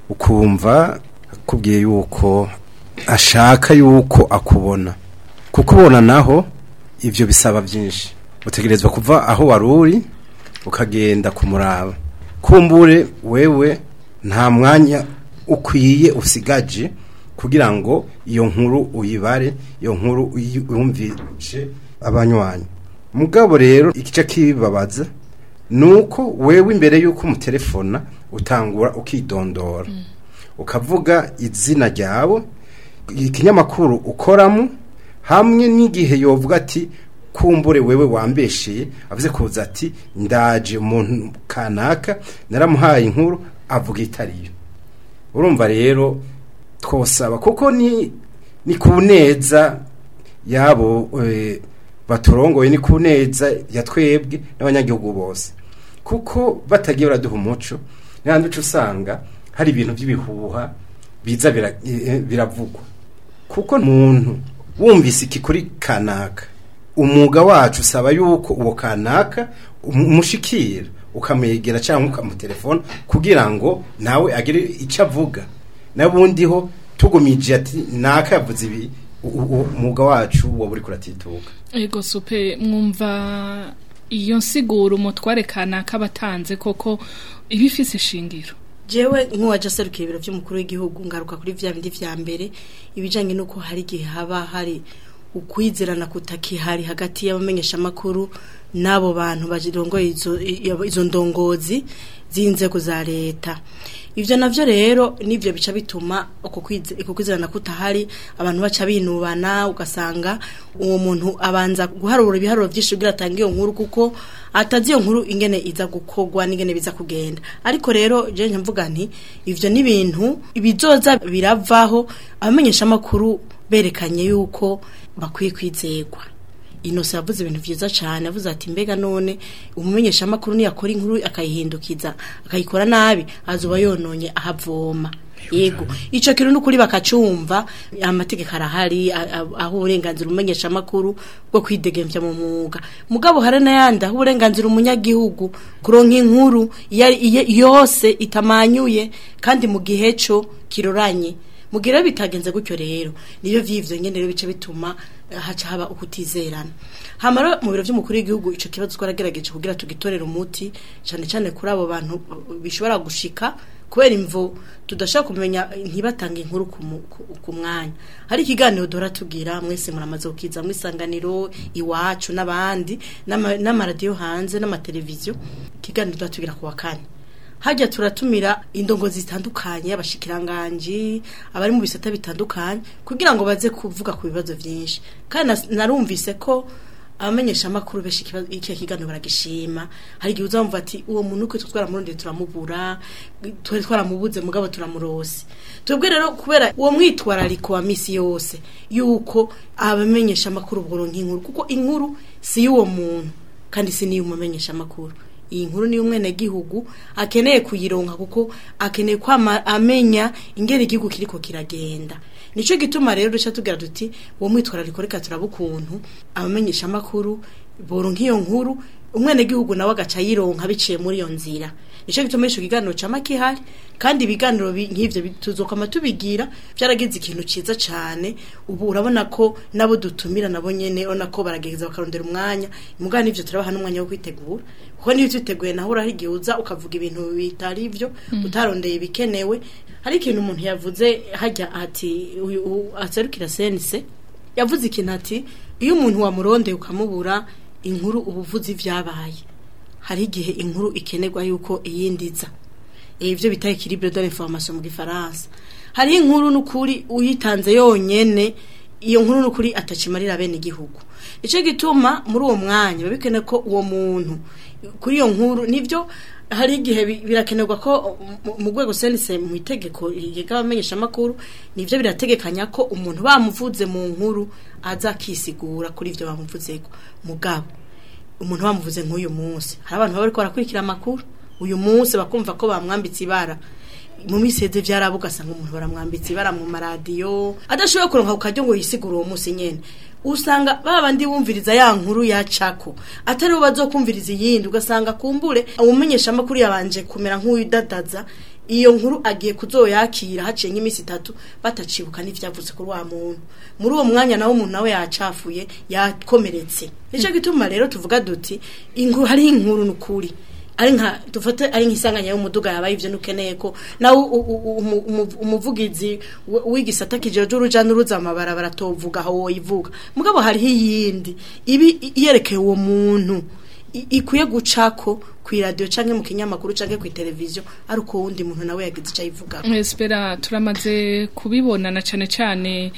ukumva akubwiye yuko ashaka yuko akubona kukubona naho ibyo bisaba byinshi utegerezwa kuva aho wari uri ukagenda kumuraba kumbure wewe nta mwanya ukwiye usigaje kugira ngo iyo nkuru uyibare iyo nkuru uyi- uyumvishe abanywanyi mugabo rero igice kibabaza nuko wewe imbere yuko umutelefona utangura ukidondora ukavuga izina ryawe ikinyamakuru ukoramo hamwe n'igihe yovuga ati kumbure wewe wambesheye avuze kuza ati ndaje umuntu kanaka naramuhaye inkuru avuga itariyo urumva rero twosaba kuko ni ni ku neza yabo eh, baturongoye ni ku neza ya twebwe n'abanyagihugu bose kuko batagiye baraduha umuco n'ahandi uca usanga hari ibintu by'ibihuha biza bira- eh, biravugwa kuko umuntu wumvise iki kuri kanaka umwuga wacu usaba yuko uwo kanaka umu- umushikira ukamwegera cyangwa ukamutelefona kugira ngo nawe agire icyo avuga n'abundi ho tugumije ati naka yavuze ibi u- u- umwuga wacu waba uri kuratituka ego supe mwumva iyo nsiguro umutware kanaka batanze koko iba ifise ishingiro jewe nk'uwaje aserukira ibiro by'umukuru w'igihugu ngaruka kuri vya bindi vya mbere ibijanye n'uko hari igihe haba hari ukwizerana kutakihari hagati y'abamenyeshamakuru n'abo bantu bajirongoye izo, i- izo ndongozi z'inzego za leta ivyo navyo rero nivyo bica bituma uko kwize- uko kwizerana kutahari abantu baca binubana ugasanga uwo muntu abanza guharura ibiharuro vyinshi kugira atange iyo nkuru kuko atazi iyo nkuru ingene iza gukorwa n'ingene biza kugenda ariko rero je mvuga nti ivyo ni ibintu bizoza biravaho abamenyesha amakuru berekanye yuko bakwiye kwizegwa Innocent yavuze ibintu vyiza cyane avuze ati mbega none umumenyesha amakuru niyakora inkuru akayihindukiza akayikora nabi azuba yononye ahavoma yego ico kintu nukuri bakacumva amategeko arahari a- a- aho uburenganzira umumenyesha amakuru bwo kwidegemvya mu mwuga mugabo hari n'ayandi aho uburenganzira umunyagihugu kuronka inkuru iyo ari- iyo- yose itamanyuye kandi mu gihe co kiroranye mugira bitagenze gutyo rero niyo vyivyo nyene rero bice bituma eh, haca haba ukutizerana hama rero mu biro vy'umukuru w'igihugu ico kibazo twaragerageje kugira tugitorere umuti cane cane kuri abo bantu eh, bishobora gushika kubera imvo tudashaka kumenya ntibatanga inkuru ku mu- ku- ku mwanya hari ikiganiro dora tugira mwese muramaze kukiza mwisanganiro iwacu n'abandi n'ama- n'amaradiyo hanze n'amateleviziyo ikiganiro dora tugira ku wa kane hajya turatumira indongozi zitandukanye abashikiranganji abari mu bisata bitandukanye kugira ngo baze kuvuga ku bibazo byinshi kandi nas- narumvise ko abamenyesha amakuru benshi ikibazo- iki kiganiro baragishima hari igihe uzamva ati uwo muntu uko twaramurundi turamubura twari twaramubuze mugabo turamurose twebwe rero kubera uwo mwitwarariko wa misi yose yuko abamenyesha amakuru bworonka inkuru kuko inkuru si y'uwo muntu kandi si niyo umumenyesha amakuru iyi nkuru niyo umwene gihugu akeneye kuyironka kuko akeneye kwama amenya ingene igihugu kiriko kiragenda nico gituma rero duca tugira duti uwo mwitwarariko reka turaba ukuntu abamenyesha amakuru boronka iyo nkuru umwene gihugu nawe agaca yironka biciye muri iyo nzira nico gituma ico kiganiro cama kihari kandi ibiganiro bi- nk'ivyo bi- tuzokama tubigira vyaragize ikintu ciza cane ubu urabona ko nabo dutumira nabo nyene urabona ko baragerageza bakarondera umwanya mugabo n'ivyo turabaha n'umwanya wo kwitegura kuko niyo twiteguye naho uraho igihe uza ukavuga ibintu bitari ivyo utarondeye ibikenewe hari ikintu umuntu yavuze hajya ati uyu u- aserukira sense yavuze ikintu ati iyo umuntu wamurondeye ukamubura inkuru ubuvuzi vyabaye hari igihe inkuru ikenerwa yuko iyindiza ibyo bita equilibre de l'information mu gifaransa hari inkuru n'ukuri uyitanze yonyene iyo nkuru n'ukuri atacimarira bene igihugu icyo gituma muri uwo mwanya biba bikenewe ko uwo muntu kuri iyo nkuru nibyo hari igihe bi- birakenerwa ko mu- mu rwego senise mu itegeko riga abamenyesha amakuru nivyo birategekanya ko umuntu bamuvuze mu nkuru aza akisigura kuri ivyo bamuvuzeko mugabo umuntu bamuvuze nk'uyu munsi hari abantu baba bariko barakurikira amakuru uyu munsi bakumva ko bamwambitse ibara mu miseze vyaraba ugasanga umuntu baramwambitse ibara mu maradiyo adashoboye kuronka ku karyo ngo yisigure uwo munsi nyene usanga babandi bumviriza ya nkuru yacako atari bo bazokumviriza iyindi ugasanga kumbure umumenyesha amakuru yabanje kumera nk'uwidadaza iyo nkuru agiye kuzoyakira haciye nk'iminsi itatu batacibuka n'ivyavuze kuri wa muntu muri uwo mwanya nawe umuntu nawe yacafuye yakomeretse nico gituma rero tuvuga duti inkuru hari inkuru nukuri ari nka dufate ari nk'isanganya y'umuduga yabaye ivyo nukeneye ko nawe u- u- u- umu- umu- umuvugizi w- w'igisata kijeje uruja n'uruza amabarabara tovuga aho woyivuga mugabo hariho iyindi ibi i- yerekeye uwo muntu i- ikwiye gucako kw'iradiyo canke mu kinyamakuru canke kw'iteleviziyo ari uko wundi muntu nawe yagize ico ayivuga Espera turamaze kubibona na cane cane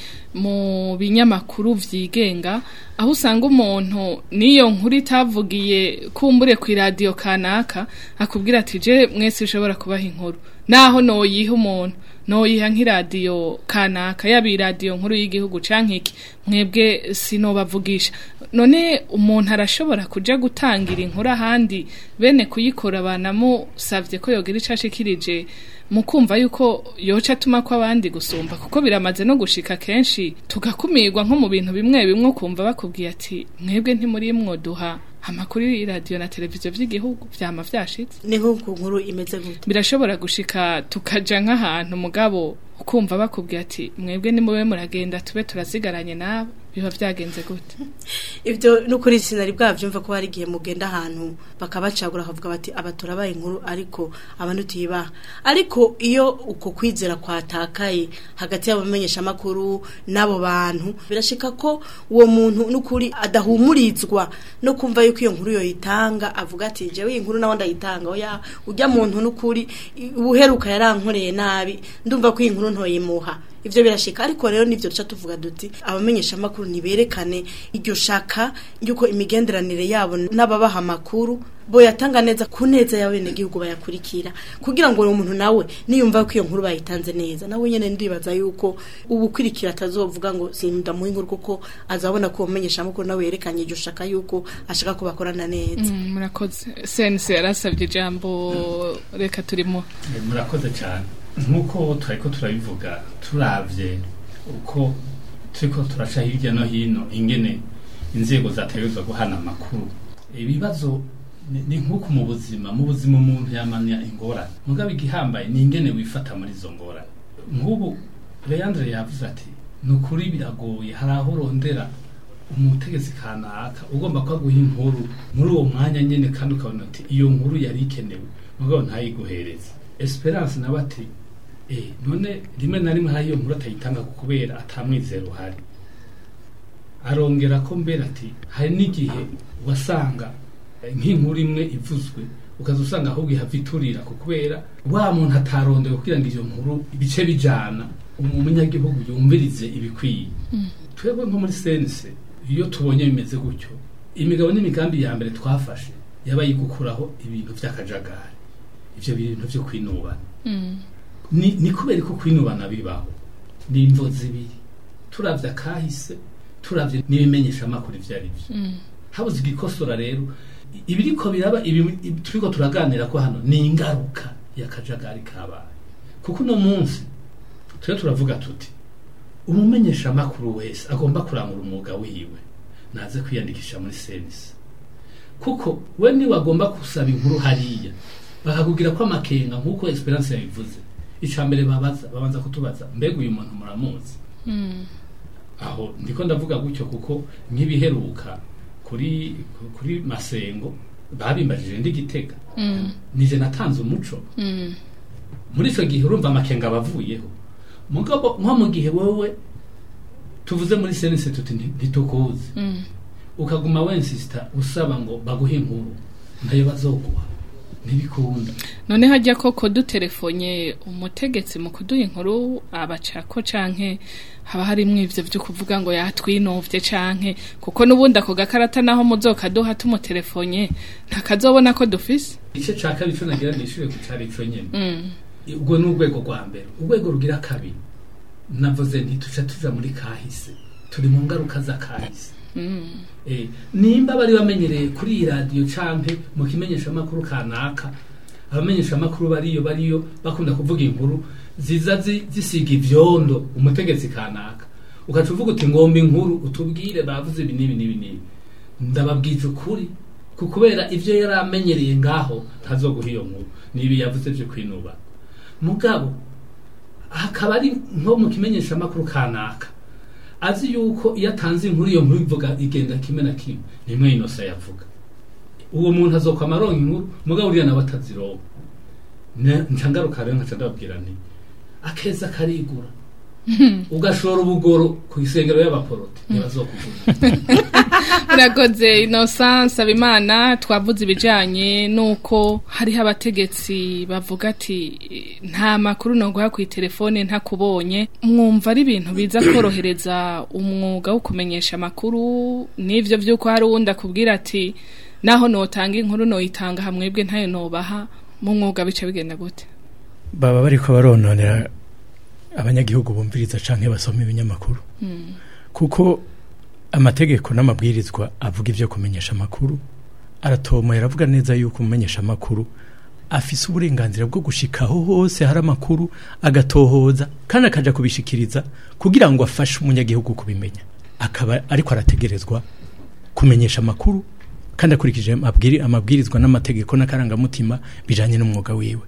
mu binyamakuru vyigenga aho usanga umuntu niyo nkuru itavugiye kumbure ku radio kanaka akubwira ati je mwese ushobora kubaha inkuru naho noyiha umuntu noyiha nk'iradiyo kanaka yaba iradiyo nkuru y'igihugu canke iki mwebwe sinobavugisha none umuntu arashobora kuja gutangira inkuru ahandi bene kuyikora banamusavye ko yogira ico ashikirije mu kumva yuko yoca atuma ko abandi gusumba kuko biramaze no gushika kenshi tugakumirwa nko mu bintu bimwe bimwe ukumva bakubwiye ati mwebwe ntimuri mwoduha amakuru y'iradiyo na televiziyo vy'igihugu vyama vyashitse ni nk'uko nkuru imeze gute birashobora gushika tukaja nk'ahantu mugabo ukumva bakubwiye ati mwebwe nimube muragenda tube turasigaranye nabo biba vyagenze gute ibyo n'ukuri sinari bwavyumva ko hari igihe mugenda ahantu bakabacagura bakavuga bati aba turabaye inkuru ariko abantu tuyibaha ariko iyo uko kwizera kwatakaye hagati y'abamenyesha amakuru n'abo bantu birashika ko uwo muntu n'ukuri adahumurizwa no kumva yuko iyo nkuru yoyitanga avuga ati jewe iyi nkuru nawe ndayitanga oya ujya muntu n'ukuri i- ubuheruka yarankoreye nabi ndumva ko iyi nkuru ntoyimuha ivyo birashika ariko rero nivyo duca tuvuga duti abamenyesha amakuru niberekane iryo shaka yuko imigenderanire yabo n'ababaha amakuru boyatanga neza ku neza y'abenegihugu bayakurikira kugira ngo uwo muntu nawe niyumva ko iyo nkuru bayitanze neza nawe nyene ndibaza yuko ubukurikira atazovuga ngo sindamuha inkuru kuko azabona ko umenyesha amakuru nawe yerekanye iryo shaka yuko ashaka ko bakorana neza Mm, murakoze sense yarasabye ijambo reka turimo Eh, murakoze cyane nk'uko turariko turabivuga turavye uko turiko turaca hirya no hino ingene inzego zategerezwa guhana amakuru ibibazo ni- ni nk'uko mu buzima mu buzima umuntu yamanya ingorane mugabo igihambaye ni ingene wifata muri izo ngorane nk'ubu leandre yavuze ati ni ukuri biragoye hari aho urondera umutegetsi kanaka ugomba kubaguha inkuru muri uwo mwanya nyine kandi ukabona ati iyo nkuru yari ikenewe mugabo ntayiguhereze esperance nawe ati eh, none rimwe na rimwe hari iyo nkuru atayitanga ku kubera atamwizera uhari arongera ko mbere ati hari n'igihe wasanga eh, nk'inkuru imwe ivuzwe ukaza usanga ahubwo ihava iturira ku kubera wa muntu atarondeye kugira ngo iyo nkuru ibice bijana umunyagihugu yumvirize ibikwiye twebwe nko muri sense iyo tubonye bimeze gutyo imigabo n'imigambi ya mbere twafashe yabaye gukuraho ibintu by'akajagari ivyo bintu vyo kwinubana ni, ni kubera ko kwinubana bibaho ni imvo zibiri turavye akahise turavye n'ibimenyesha amakuru ivyo ari vyo habuze igikosora rero i- ibiriko biraba ibi ibi turiko turaganira ko hano ni ingaruka y'akajagari kabaye kuko uno munsi turiho turavuga tuti umumenyesha amakuru wese agomba kurangura umwuga wiwe naze kwiyandikisha muri senisi kuko we niwe agomba gusaba inkuru hariya bakakubwira ko amakenga nk'uko esperance yabivuze icya mbere babaza babanza kutubaza mbega uyu muntu muramuzi aho ndiko ndavuga gutyo kuko nk'ibiheruka kuri kuri masengo babimbajije ndi gitega nije natanze umuco muri icyo gihe urumva amakenga abavuyeho mugabo nko mu gihe wowe tuvuze muri senese tuti nti- ntitukuzi ukaguma wensisita usaba ngo baguhe inkuru ntayo bazoguha ntibikunda none hajya koko dutelefonye umutegetsi mu kuduha inkuru abacako canke haba harimwo ivyo vyo kuvuga ngo yatwinovye canke kuko n'ubundi ako gakarata naho muzokaduha tumutelefonye ntakazobona ko dufise igice ca kabiri co nagira nishure ku cari ico nyene Mm. ubwo ni urwego rwa mbere urwego rugira kabiri navuze nti tuca tuja muri kahise turi mu ngaruka za kahise Eh, nimba bari bamenyereye kuri iyi radiyo canke mu kimenyeshamakuru kanaka abamenyeshamakuru bariyo bariyo bakunda kuvuga inkuru ziza zi- zisiga ivyondo umutegetsi kanaka ugaca uvuga uti ngomba inkuru utubwire bavuze ibi n'ibi n'ibi n'ibi ndababwije ukuri ku kubera ibyo yari amenyereye ngaho ntazoguha iyo nkuru n'ibi yavuze byo kwinuba mugabo hakaba ari nko mu kimenyeshamakuru kanaka azi yuko iyo atanze inkuru iyo nkuru ivuga igenda kimwe na kimwe nimwe inosa yavuga uwo muntu azokwama aronka inkuru mugabo uriya nawe atazironka Ne- nca ngaruka rero nkaca ndababwira nti akeza karigura ugashora ubugoro ku isengero y'abaporoti ntibazokugura Urakoze Innocence Abimana twavuze ibijanye nuko hariho abategetsi bavuga ati nta makuru no guha ku telefone ntakubonye mwumva ari ibintu biza korohereza umwuga wo kumenyesha amakuru n'ivyo vyuko hari uwundi akubwira ati naho notanga inkuru noyitanga hamwebwe ntayo nobaha mu mwuga bica bigenda gute baba bariko barononera abanyagihugu bumviriza canke basoma ibinyamakuru kuko amategeko n'amabwirizwa avuga ivyo kumenyesha amakuru aratomoye aravuga neza yuko umumenyesha amakuru afise uburenganzira bwo gushika aho hose hari amakuru agatohoza kandi akaja kubishikiriza kugira ngo afashe umunyagihugu kubimenya akaba ariko arategerezwa kumenyesha amakuru kandi akurikije amabwiri- amabwirizwa n'amategeko n'akarangamutima bijanye n'umwuga wiwe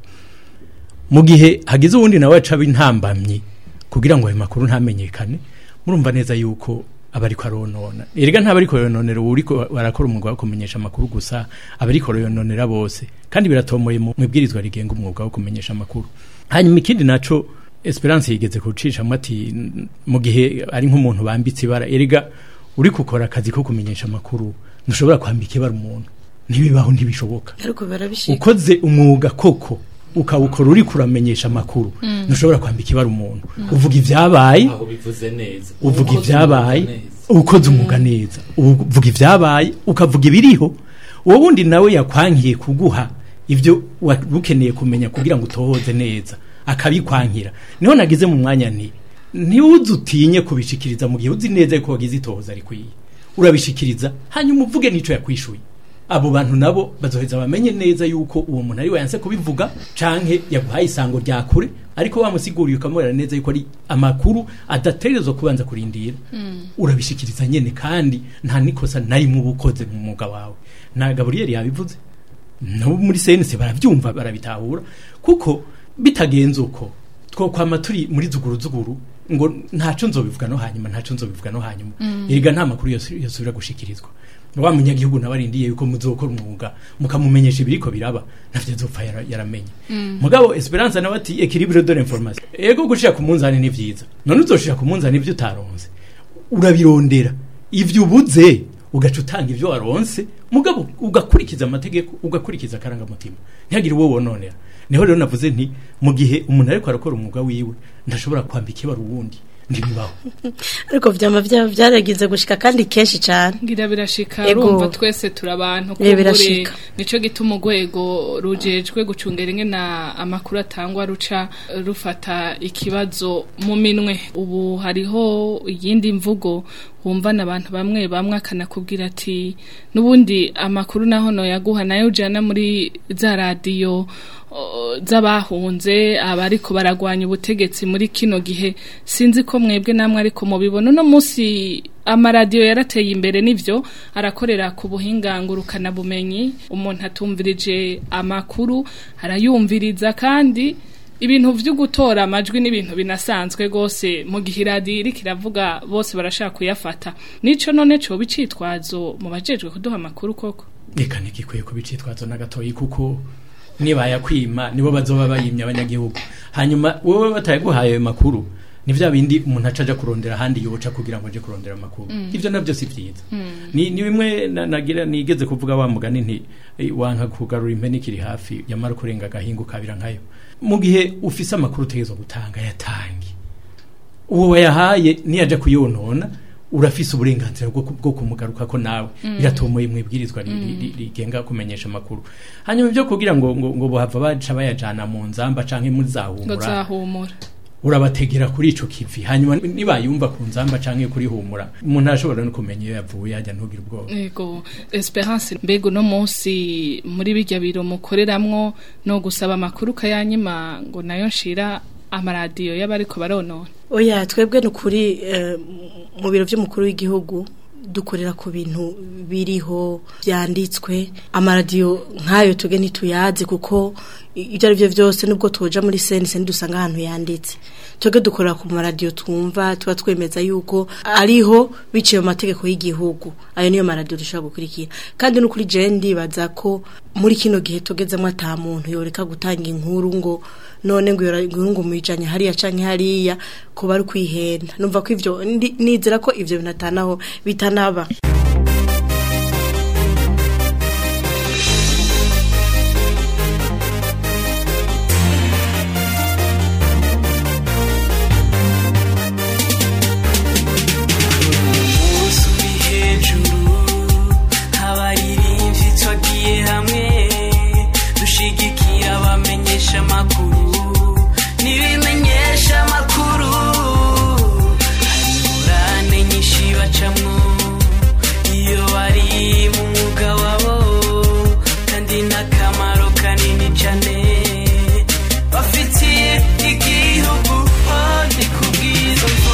mu gihe hagize uwundi nawe aca intambamyi kugira ngo ayo makuru ntamenyekane murumva neza yuko aba ariko aronona erega ntaba ariko yononera uwo uriko barakora umwuga wo kumenyesha amakuru gusa aba ariko yononera bose kandi biratomoye mu mu ibwirizwa rigenga umwuga wo kumenyesha amakuru hanyuma ikindi naco Esperance yigeze kucishamo ati "N- mu gihe ari nk'umuntu bambitse ibara erega uri gukora akazi ko kumenyesha amakuru ntushobora kwambika ibara umuntu ntibibaho ntibishoboka ariko barabishika ukoze umwuga koko ukawukora uri kuramenyesha amakuru ntushobora kwambika ibara umuntu uvuga ibyabaye aho bivuze neza uvuga Ukoze ibyabaye umwuga neza. ukoze umwuga neza uvuga ibyabaye ukavuga ibiriho uwo wundi nawe yakwankiye kuguha ibyo wari ukeneye kumenya kugira ngo utohoze neza akabikwankira niho nagize mu mwanya nti ntiwuze utinye kubishikiriza mu gihe uzi neza yuko wagize itohoza rikwiye urabishikiriza hanyuma uvuge n'ico yakwishuye abo bantu nabo bazoheza bamenye neza yuko uwo muntu ari we yanse kubivuga canke yaguhaye isango rya kure ariko wamusiguriye ukamubera neza yuko ari amakuru adategerezwa kubanza kurindira urabishikiriza nyene kandi nta nikosa narimwe uba ukoze mu mwuga wawe na gaburiyeli yabivuze nabo muri senese barabyumva barabitahura kuko bitagenze uko twokwama turi muri zuguru zuguru ngo ntaco nzobivuga no hanyuma ntaco nzobivuga no hanyuma erega nta makuru yose yosubira gushikirizwa wa munyagihugu nawe arindiye yuko muzokora umwuga mukamumenyesha ibiriko biraba navyo azopfa yara- yaramenye mugabo esperance nawe ati equilibre de l'information ego gushira ku munzani ni vyiza none uzoshira ku munzani ivyo utaronse urabirondera ivyo ubuze ugaca utanga ivyo waronse mugabo ugakurikiza amategeko ugakurikiza akarangamutima ntihagire uwo wononera niho rero navuze nti mu gihe umuntu ariko arakora umwuga wiwe ndashobora kwambika ibara uwundi ntibibaho ariko vyama vya- vyaragize gushika kandi kenshi cane ngira birashika Ego. urumva twese turi abantu Eh, kumbure birashika. nico gituma urwego rujejwe gucungera ingene amakuru atangwa ruca rufata ikibazo mu minwe ubu hariho iyindi mvugo wumvana abantu bamwe bamwe akanakubwira ati n'ubundi amakuru naho noyaguha nayo ujana muri za radiyo o, z'abahunze abariko baragwanya ubutegetsi muri kino gihe sinzi ko mwebwe namwe ariko mubibona uno munsi amaradiyo yarateye imbere n'ivyo arakorera ku buhinga ngurukanabumenyi umuntu atumvirije amakuru arayumviriza kandi ibintu vyo gutora amajwi n'ibintu binasanzwe gose mu gihe iradiyo iriko iravuga bose barashaka kuyafata nico none coba icitwazo mu bajejwe kuduha amakuru koko reka ntigikwiye kubicitwazo na gatoyi kuko nibayakwima nibo bazoba bayimye abanyagihugu hanyuma wowe batayaguhaye ayo makuru ni vya bindi umuntu aca aja kurondera ahandi yoca kugira ngo aje kurondera amakuru ivyo navyo si vyiza ni, ni bimwe na- nagira nigeze kuvuga wa mugani nti eh, wanka kugarura impene ikiri hafi yamara kurenga agahingo kabira nkayo mu gihe ufise amakuru utegerezwa gutanga yatange uwo wayahaye niyaja kuyonona urafise uburenganzira bwo ku- bwo kumugaruka ko nawe biratomoye mu ibwirizwa ri- ri- ri- rigenga kumenyesha amakuru hanyuma ibyo kugira ngo ngo, ngo bahava baca bayajana mu nzamba canke muri ngo zahumura zahumura urabategera kuri ico kivi hanyuma nibayumva ku nzamba canke kuri humura umuntu arashobora no kumenya iyo yavuye hajya ntugire ubwoba Ego, Esperance mbega uno munsi muri bijya biro mukoreramwo no gusaba amakuru kayanyima ngo nayo nshira amaradiyo y'abariko baronona oya twebwe ni ukuri eh, mu biro by'umukuru w'igihugu dukorera ku bintu biriho byanditswe amaradiyo nk'ayo tuge ntituyazi kuko ibyo ari byo byose nubwo tuja muri senise ntidusanga ahantu yanditse twebwe dukorera ku maradiyo twumva tuba twemeza yuko ariho biciye mu mategeko y'igihugu ayo niyo maradiyo dushobora gukurikira kandi no kuri jewe ndibaza ko muri kino gihe tugezemo ata muntu yoreka gutanga inkuru ngo none ngo iyo inkuru ngo muyijanye hariya canke hariya ko bari kwihenda numva ko ivyo ndi- nizera ko ivyo bintu atanaho bitanaba umunsi uri hejuru abaririmbyi twagiye hamwe dushigikira abamenyesha amakuru n'ibimenyesha amakuru hari ingurane nyinshi bacamwo iyo bari mu mwuga wabo kandi n'akamaro kanini cyane bafitiye igihugu oh, ni kubwizo mvo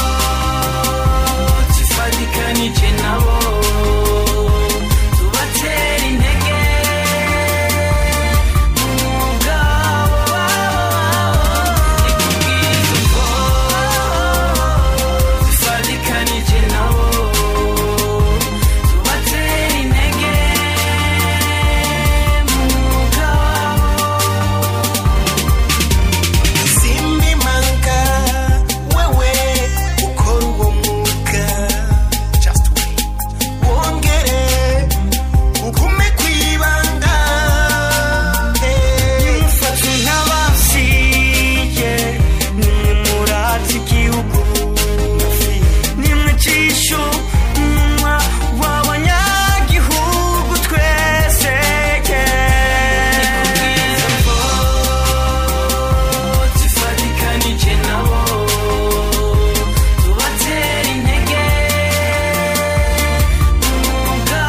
tifadikanije nabo tubatera intege mu mwuga wabo ni kubwizo mvo tifadikanije nabo tubatera intege mu mwuga wabo Simbi manga wewe ukora uwo mwuga just wait wongere ugume kwibanga mfata nk'abasiye nimwe murata igihugu nimwe cisho umunwa w'abanyagihugu twese tifadikanije nabo tubatera intege umwuga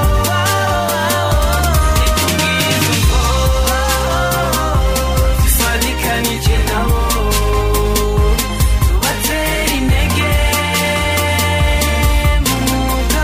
tifadikanije nabo tubatera intege mu mwuga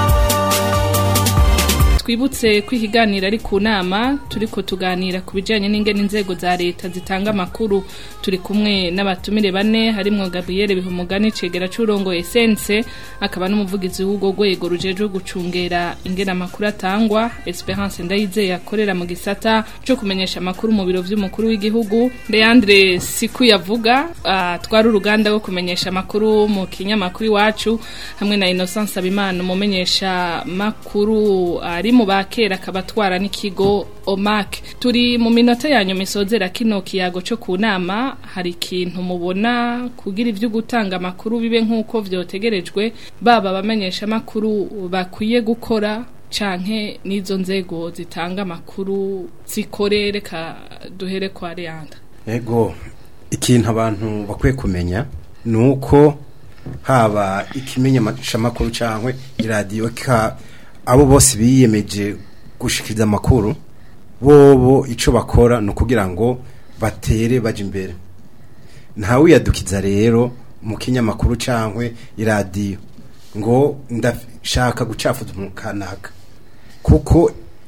twibutse ko ikiganiro ari ku nama turiko tuganira ku bijanye n'ingene inzego za leta zitanga amakuru turi kumwe n'abatumire bane harimwo Gabriel Bihumugani cegera c'urongo Essence akaba n'umuvugizi w'ubwo rwego rujejwe gucungera ingene amakuru atangwa Esperance Ndayizeye akorera mu gisata co kumenyesha amakuru mu biro vy'umukuru w'igihugu Leandre Siku yavuga atwara uruganda rwo kumenyesha amakuru mu kinyamakuru iwacu hamwe na Innocence Abimana umumenyesha makuru ari mu bakera akaba atwara n'ikigo OMAC turi mu minota yanyu misozera kino kiyago cyo ku nama hari ikintu mubona kugira ivyo gutanga amakuru bibe nk'uko vyotegerejwe baba abamenyesha amakuru bakwiye gukora canke n'izo nzego zitanga amakuru zikorere ka duhere kwa Leandre ego ikintu abantu bakwiye kumenya ni uko haba ikimenyeshamakuru cyangwa iradiyo ka abo bose biyemeje gushikiriza amakuru bobo icyo bakora ni ukugira ngo batere bajya imbere ntawiyadukiza rero mu kinyamakuru cyangwa iradiyo ngo ndashaka gucafuza umuntu kanaka kuko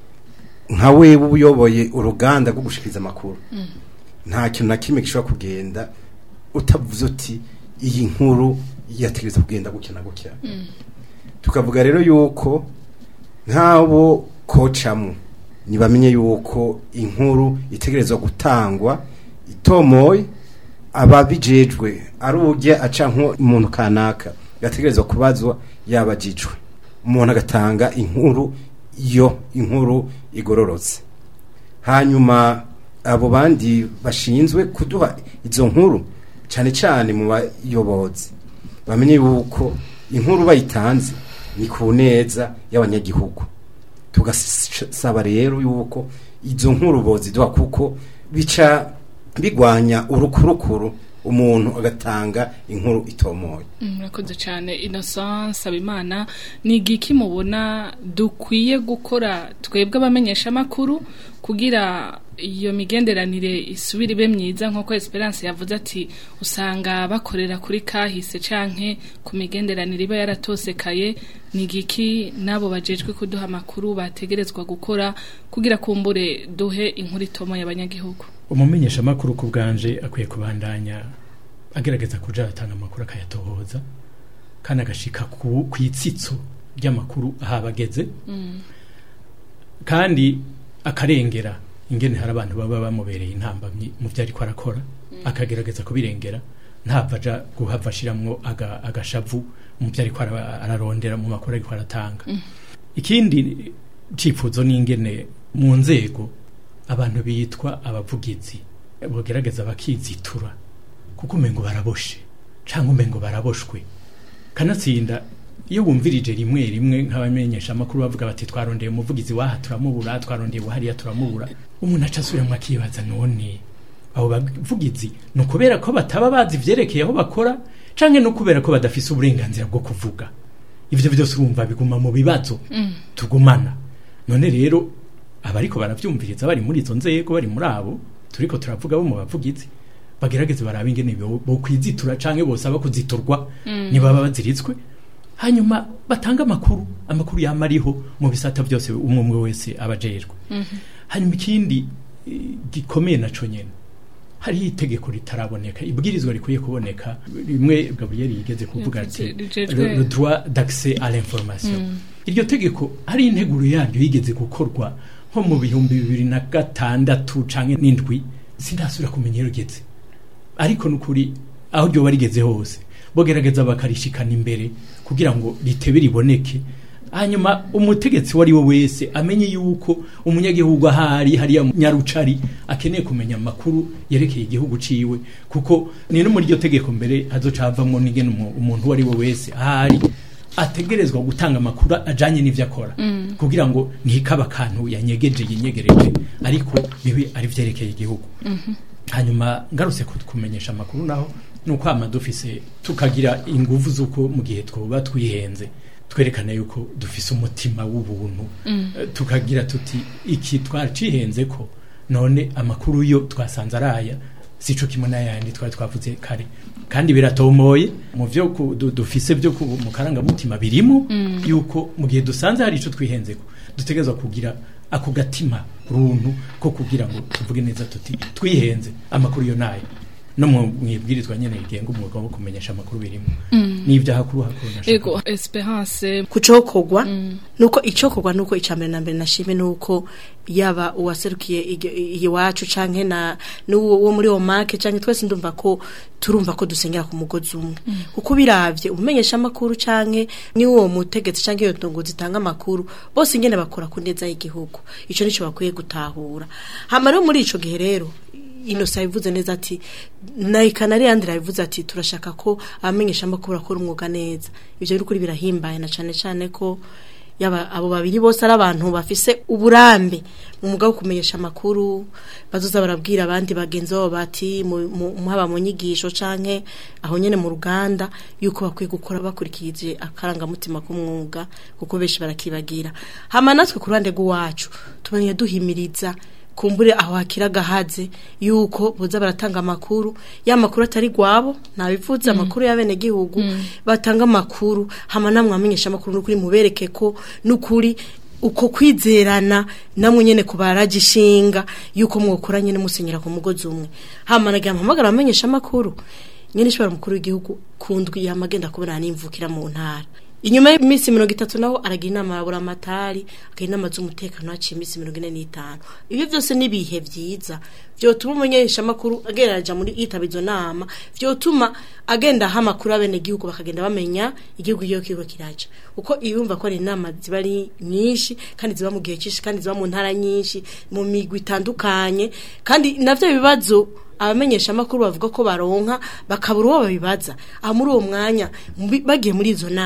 nka wewe uba uyoboye uruganda rwo gushikiriza amakuru nta kintu na kimwe gishobora kugenda utavuze uti iyi nkuru yategereza kugenda gutya na gutya tukavuga rero yuko nk'abo kocamo ntibamenye yuko inkuru itegerezwa gutangwa itomoye ababijejwe ari ujya aca nk'umuntu kanaka gategerezwa kubazwa yabajijwe umuntu agatanga inkuru yo inkuru igororotse hanyuma abo bandi bashinzwe kuduha izo nkuru cyane cyane mu bayobozi bamenye yuko inkuru bayitanze ni ku neza y'abanyagihugu tugasaba rero yuko izo nkuru boziduha kuko bica bigwanya urukurukuru umuntu agatanga inkuru itomoye murakoze cyane innocence abimana ni igiki mubona dukwiye gukora twebwe abamenyesha amakuru kugira iyo migenderanire isubire ibe myiza nk'uko esperance yavuze ati usanga bakorera kuri kahise canke ku migenderanire iba yaratosekaye ni igiki n'abo bajejwe kuduha amakuru bategerezwa gukora kugira kumbure duhe inkuru itomoye abanyagihugu umumenyesha amakuru ku bwanje akwiye kubandanya agerageza kuja atanga amakuru akayatohoza kandi agashika ku ku itsitso ry'amakuru aho abageze kandi akarengera ingene hari abantu baba bamubereye intambamyi mu byo ariko arakora akagerageza kubirengera ntapfa aja guhava ashiramwo aga- agashavu mu byo ariko ara- ararondera mu makuru ariko aratanga ikindi cifuzo n'ingene mu nzego abantu bitwa abavugizi bogerageza bakizitura kuko umengo baraboshe canke umengo baraboshwe kanatsinda iyo wumvirije rimwe rimwe nk'abamenyesha amakuru bavuga bati twarondeye umuvugizi waha turamubura twarondeye wahariya turamubura umuntu aca asubiramwo akibaza none abo bavugizi ni ukubera ko bataba bazi ivyerekeye aho bakora canke no kubera ko badafise uburenganzira bwo kuvuga ivyo byose urumva biguma mu bibazo tugumana none rero abariko baravyumviriza bari muri izo nzego bari muri abo turiko turavuga bo mu bavugizi bagerageze barabe ingene bo bo kwizitura canke bosaba kuziturwa nibaba baziritswe hanyuma batanga amakuru amakuru yama ariho mu bisata byose umwe umwe wese abajejwe hanyuma ikindi eh, gikomeye naco nyene hariho itegeko ritaraboneka ibwirizwa rikwiye kuboneka rimwe gaburiyeri yigeze kuvuga ati Yavuze- rijejwe- le le droit d'accès à l'information iryo tegeko hari integuro yaryo yigeze gukorwa nko mu bihumbi bibiri na gatandatu canke n'indwi sindasubira kumenya iyo rigeze ariko nukuri aho ryoba rigeze hose bogerageza bakarishikana imbere kugira ngo ritebe riboneke hanyuma umutegetsi wari we wese amenye yuko umunyagihugu ahari hariya nyarucari akeneye kumenya amakuru yerekeye igihugu ciwe kuko ni no muri iryo tegeko mbere hazocavamwo n'ingene umu- umuntu uwo ari we wese ahari ategerezwa gutanga amakuru ajanye n'ivyo akora kugira ngo ntikaba akantu yanyegeje yinyegereje ariko bibe ari vyerekeye igihugu hanyuma ngarutse ku- kumenyesha amakuru naho nuko ama dufise tukagira inguvu z'uko mu gihe twoba twihenze twerekana yuko dufise umutima w'ubuntu Eh, tukagira tuti iki twacihenze ko none amakuru yo twasanze araya sico kimwe n'ayandi twari twavuze kare kandi biratomoye mu vyo ku- du- dufise byo ku- mu karangamutima birimo yuko mu gihe dusanze hari ico twihenzeko dutegerezwa kugira ako gatima runtu ko kugira ngo tuvuge neza tuti twihenze amakuru yo nayo no mu mwibwirizwa nyene rigenga umwuga wo kumenyesha amakuru birimo n'ibyaha kuri hakuru nashaka ego esperance kucokogwa nuko icokogwa nuko icambere na mbere nashime nuko yaba uwaserukiye igi- iwacu canke na n'uwo wo muri omake canke twese ndumva ko turumva ko dusengera ku mugozi umwe kuko biravye umenyesha amakuru canke ni uwo mutegetsi canke iyo ndongo zitanga amakuru bose ingene bakora ku neza y'igihugu ico nico bakwiye gutahura hama rero muri ico gihe rero inosa yabivuze neza ati nayikana ari yandi yabivuze ati turashaka ko abamenyesha amakuru bakora umwuga neza ivyo n'ukuri birahimbaye na cane cane ko yaba abo babiri bose ari abantu bafise uburambe mu mwuga wo kumenyesha amakuru bazoza barabwira abandi bagenzi babo bati mu- mu- mu- haba mu nyigisho canke aho nyene mu ruganda yuko bakwiye gukora bakurikije akarangamutima k'umwuga kuko benshi barakibagira hama natwe ku ruhande rw'iwacu tubanye duhimiriza kumbure aho hakira gahaze yuko boza baratanga amakuru ya makuru atari gwabo nabivuze amakuru y'abene gihugu batanga amakuru hama namwe amenyesha amakuru n'ukuri mubereke ko n'ukuri uko kwizerana namwe nyene kubaraje ishinga yuko mwokora nyene musenyera ku mugozi umwe hama nagira mpamagara amenyesha amakuru nyene ishobora mukuru w'igihugu kundwi yamagenda kubona n'imvukira mu ntara inyuma y'iminsi mirongo itatu naho aragira inama ya buramatari akagira inama z'umutekano haciye iminsi mirongo ine n'itanu ibyo byose ni ibihe byiza vyotuma umumenyeshamakuru agenda aja muri yitaba izo nama vyotuma agenda aha amakuru abene gihugu bakagenda bamenya igihugu iyo kiriko kiraja uko ibumva ko ari inama ziba ari nyinshi kandi ziba mu gihe cyinshi kandi ziba mu ntara nyinshi mu migwi itandukanye kandi navyo bibazo abamenyesha amakuru bavuga ko baronka bakabura uwo babibaza aha muri uwo mwanya mbi- bagiye muri izo nama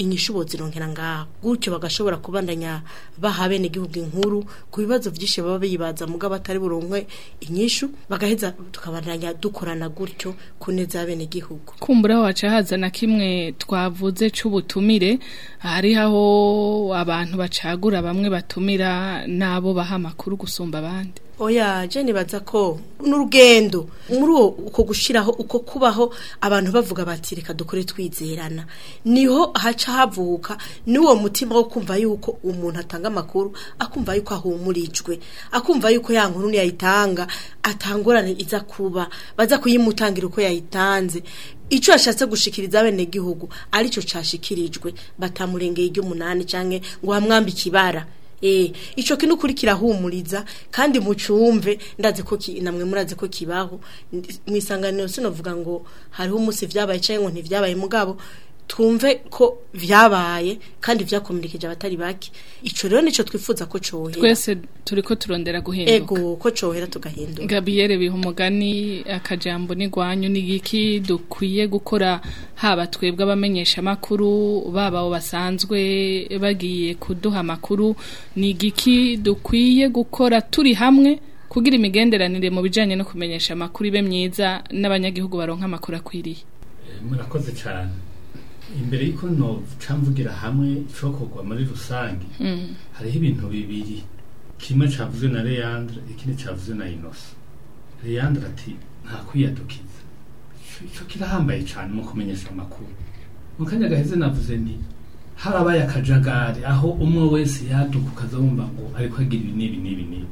inyishu bozironkera ngaho gutyo bagashobora kubandanya baha bene igihugu inkuru ku bibazo byinshi baba bibaza mugabo batari buronkwe inyishu bagaheza tukabandanya dukorana gutyo ku neza ya bene igihugu kumbura waca haza na kimwe twavuze c'ubutumire hari aho abantu bacagura bamwe batumira nabo baha amakuru gusumba abandi oya je nibaza ko n'urugendo muri uwo uko gushiraho uko kubaho abantu bavuga bati reka dukore twizerana niho haca havuka n'uwo mutima wo kumva yuko umuntu atanga amakuru akumva yuko ahumurijwe akumva yuko ya nkuru niyayitanga atangorane iza kuba baza kuyimutangira uko yayitanze ico yashatse gushikiriza bene gihugu arico cashikirijwe batamurengeye iry'umunani canke ngo hamwambike ibara Eh, ico kintu kuri kirahumuriza kandi mucumve ndazi ko ki- namwe murazi ko kibaho mwisanganiro sinovuga ngo hariho umunsi vyabaye canke ngo ntivyabaye mugabo twumve ko vyabaye kandi vyakomunikije abatari bake ico rero nico twifuza ko cohera twese turiko turondera guhinduka ego ko cohera tugahinduka Gabriel biha umugani akajambo n'igwanyu n'igiki dukwiye gukora haba twebwe abamenyesha amakuru baba abo basanzwe bagiye kuduha amakuru n'igiki dukwiye gukora turi hamwe kugira imigenderanire mu bijanye no kumenyesha amakuru ibe myiza n'abanyagihugu baronka amakuru akwiriye murakoze cyane imbere y'uko nocamvugira hamwe cokorwa muri rusange Mm. hariho ibintu bibiri kimwe cavuzwe na Leandre ikindi cavuzwe na Innocent Leandre ati nta kwiyadukiza Ico- ico kirahambaye cyane mu kumenyesha amakuru mu kanya gaheze navuze nti harabaye akajagari aho umwe wese yaduka ukaza wumva ngo ariko agira ibi n'ibi n'ibi n'ibi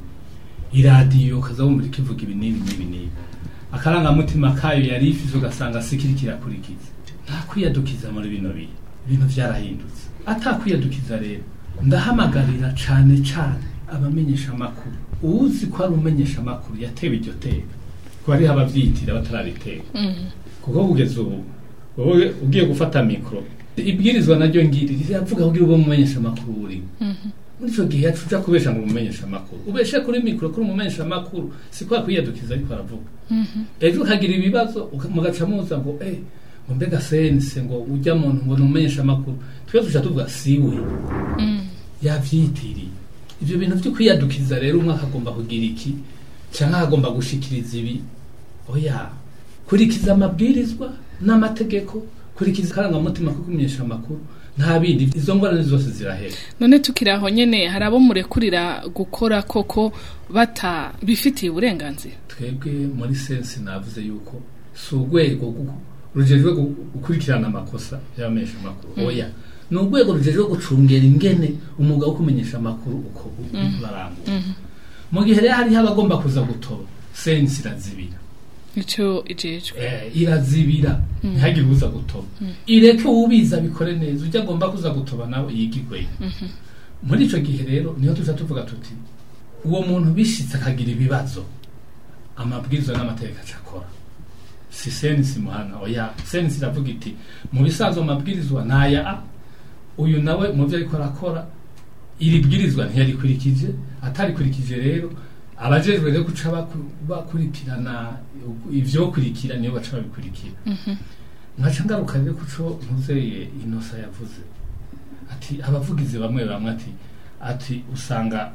iradiyo ukaza wumva iriko ivuga ibi n'ibi n'ibi n'ibi akarangamutima kayo yari ifise ugasanga sikiri kirakurikiza nta kwiyadukiza muri bino bihe ibintu vyarahindutse atakwiyadukiza rero ndahamagarira cane cane abamenyesha amakuru uwuzi ko ari umumenyesha amakuru yatewe iryo teka ko hariho abavyitira batarabiteka kuko kugeza ubu wowe ugiye gufata mikoro ibwirizwa naryo ngiri riravuga kugira ube umumenyesha amakuru urimo muri ico gihe yacu uja kubesha ngo umumenyesha amakuru ubeshe kuri mikoro kuri umumenyesha amakuru si kwa kwiyadukiza ariko aravuga ejo ukagira ibibazo uka- mugaca muza ngo eh ngo mbega sense ngo ujya muntu ngo numumenyesha amakuru twese tuca tuvuga siwe yavyitiriye ivyo bintu vyo kwiyadukiza rero umwe akagomba kugira iki canke akagomba gushikiriza ibi oya kurikiza amabwirizwa n'amategeko kurikiza akarangamutima ko kumenyesha amakuru nta bindi izo ngorane zose zirahera none tukiri aho nyene hari abo murekurira gukora koko bata bifitiye uburenganzira twebwe muri sensi navuze yuko si urwego gu- rujejwe gu- gukurikirana amakosa y'abamenyesha amakuru Mm. oya ni urwego rujejwe gucungera ingene umwuga wo kumenyesha amakuru uko Mm. barangura mu gihe rero hariho abagomba kuza gutoba sensi irazibira ico ijejwe Eh, irazibira Mm. ntihagire uza gutoba Mm. ireke uwubiza bikore neza ujya agomba kuza gutoba nawe yigigweyo Mhm. muri ico gihe rero niho tuja tuvuga tuti uwo muntu bishitse akagira ibibazo amabwiriza n'amategeko acakora si senisi muhana oya senisi iravuga iti mu bisanzwe amabwirizwa naya a uyu nawe mu byo ariko arakora iri bwirizwa ntiyarikurikije atarikurikije rero abajejwe rero guca baku- bakurikirana ivyokurikira niyo baca babikurikira nkaca ngaruka rero kuco ntuzeye inosa yavuze ati abavugizi bamwe bamwe ati ati usanga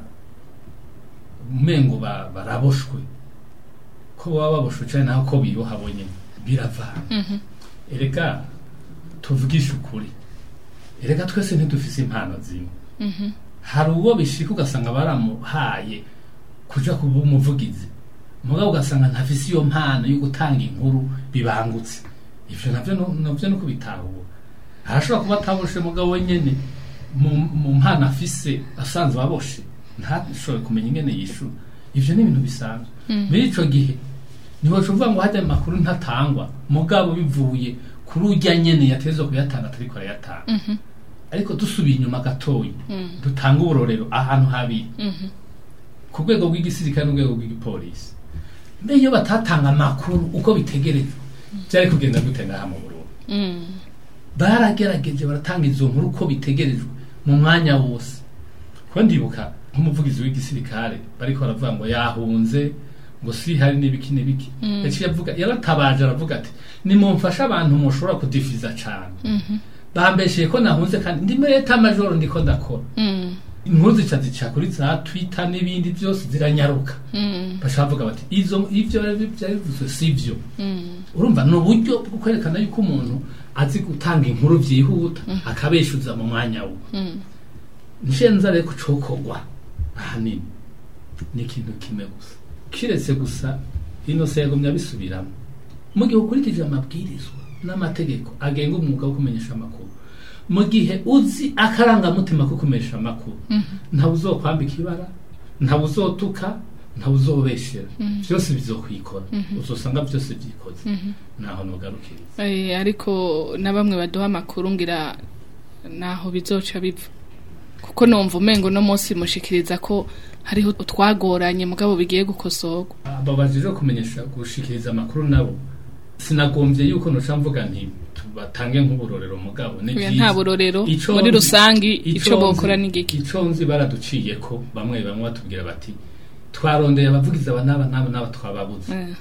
umengo ba- baraboshwe ko baba baboshwe cyane naho ko biroha bonyene biravana erega tuvugishe ukuri erega twese ntidufise impano zimwe hari uwo bishika ugasanga baramuhaye kuja kuba umuvugizi mugabo ugasanga ntafise iyo mpano yo gutanga inkuru bibangutse ivyo navyo no- navyo no kubitahura arashobora kuba ataboshe mugabo nyene mu mu mpano afise asanzwe aboshe ntashobore kumenya ingene yishura ivyo ni ibintu bisanzwe Mm. muri ico gihe ntiwaca uvuga ngo hajya amakuru ntatangwa mugabo bivuye kuri urya nyene yatezwa kuyatanga atariko arayatanga ariko dusubiye inyuma gatoyi Mm. dutanga uburorero ahantu habiri Mhm. ku rwego rw'igisirikare n'urwego rw'igipolisi mbe iyo batatanga amakuru uko bitegerejwe byari kugenda gute ngaha mu Burundi Mm. baragerageje baratanga izo nkuru uko bitegerejwe mu mwanya wose ko ndibuka nk'umuvugizi w'igisirikare bariko baravuga ngo yahunze ngo si hari n'ibiki n'ibiki Mm. yaciye avuga yaratabaje aravuga ati nimumfashe abantu mushobora kudifiza cane Mhm. bambesheye ko nahunze kandi ndi muri eta majoro ndiko ndakora Mm. inkuru zica zica kuri za twitter n'ibindi byose ziranyaruka Mm. baca bavuga bati izo ivyo byari bivuzwe si vyo Mm. urumva ni uburyo bwo kwerekana yuko umuntu azi gutanga inkuru byihuta akabeshuza mu mwanya we Mm. nshenza rero kucokorwa ahanini ni ikintu kimwe gusa kiretse gusa ino se yagumye abisubiramo mu gihe ukurikije amabwirizwa n'amategeko agenga umwuga wo kumenyesha amakuru mu gihe uzi akarangamutima ko kumenyesha amakuru ntawe uzokwambika ibara ntawe uzotuka ntawe uzobeshera Mhm. byose bizokwikora Mhm. uzosanga byose byikoze Mhm. naho nugarukiriza Eh, ariko na bamwe baduha amakuru ngira naho bizoca biva kuko numva umengo no munsi mushikiriza ko hariho utwagoranye mugabo bigiye gukosorwa babajije kumenyesha gushikiriza amakuru nabo sinagombye yuko noca mvuga nti tubatange nk'uburorero mugabo ni Oya, byiza. nta burorero Ico muri nzi- rusangi ico ico bokora nzi- ni giki ico nzi baraduciye ko bamwe bamwe batubwira bati twarondeye abavugizi aba n'aba n'aba n'aba twababuze Eh,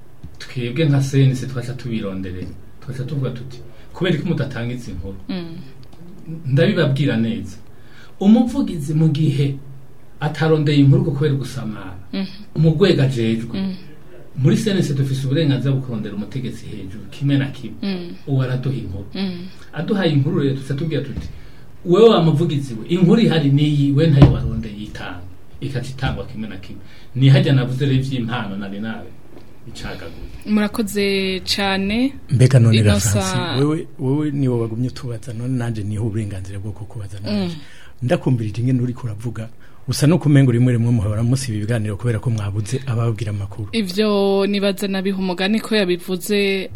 twebwe nka senisi twaca tubironderera twaca tuvuga tuti kubera ko mudatanga izi nkuru mm, ndabibabwira neza umuvugizi mu gihe atarondeye inkuru ko kubera gusamara mhm, mu rwego ajejwe mm, muri senesi dufise uburenganzira bwo kurondera umutegetsi hejuru kimwe na kimwe mm, uwo araduha inkuru mm, aduhaye inkuru rero tuca tubwira tuti wewe wa muvugizi we inkuru ihari niyi we ntayo warondeye itanga ikaca itangwa kimwe na kimwe nihajya navuze rero ivy'impano nari nawe icagaguye murakoze cane mbega none Innocent- rafansi wewe wewe niwo bagumye utubaza none nanje niho uburenganzira bwo kukubaza nanje ndakumvirije ingene uriko uravuga usa no kumenga rimwe rimwe muhora musiba ibiganiro kubera ko mwabuze ababwira amakuru ivyo nibaza nabiha umugani ko yabivuze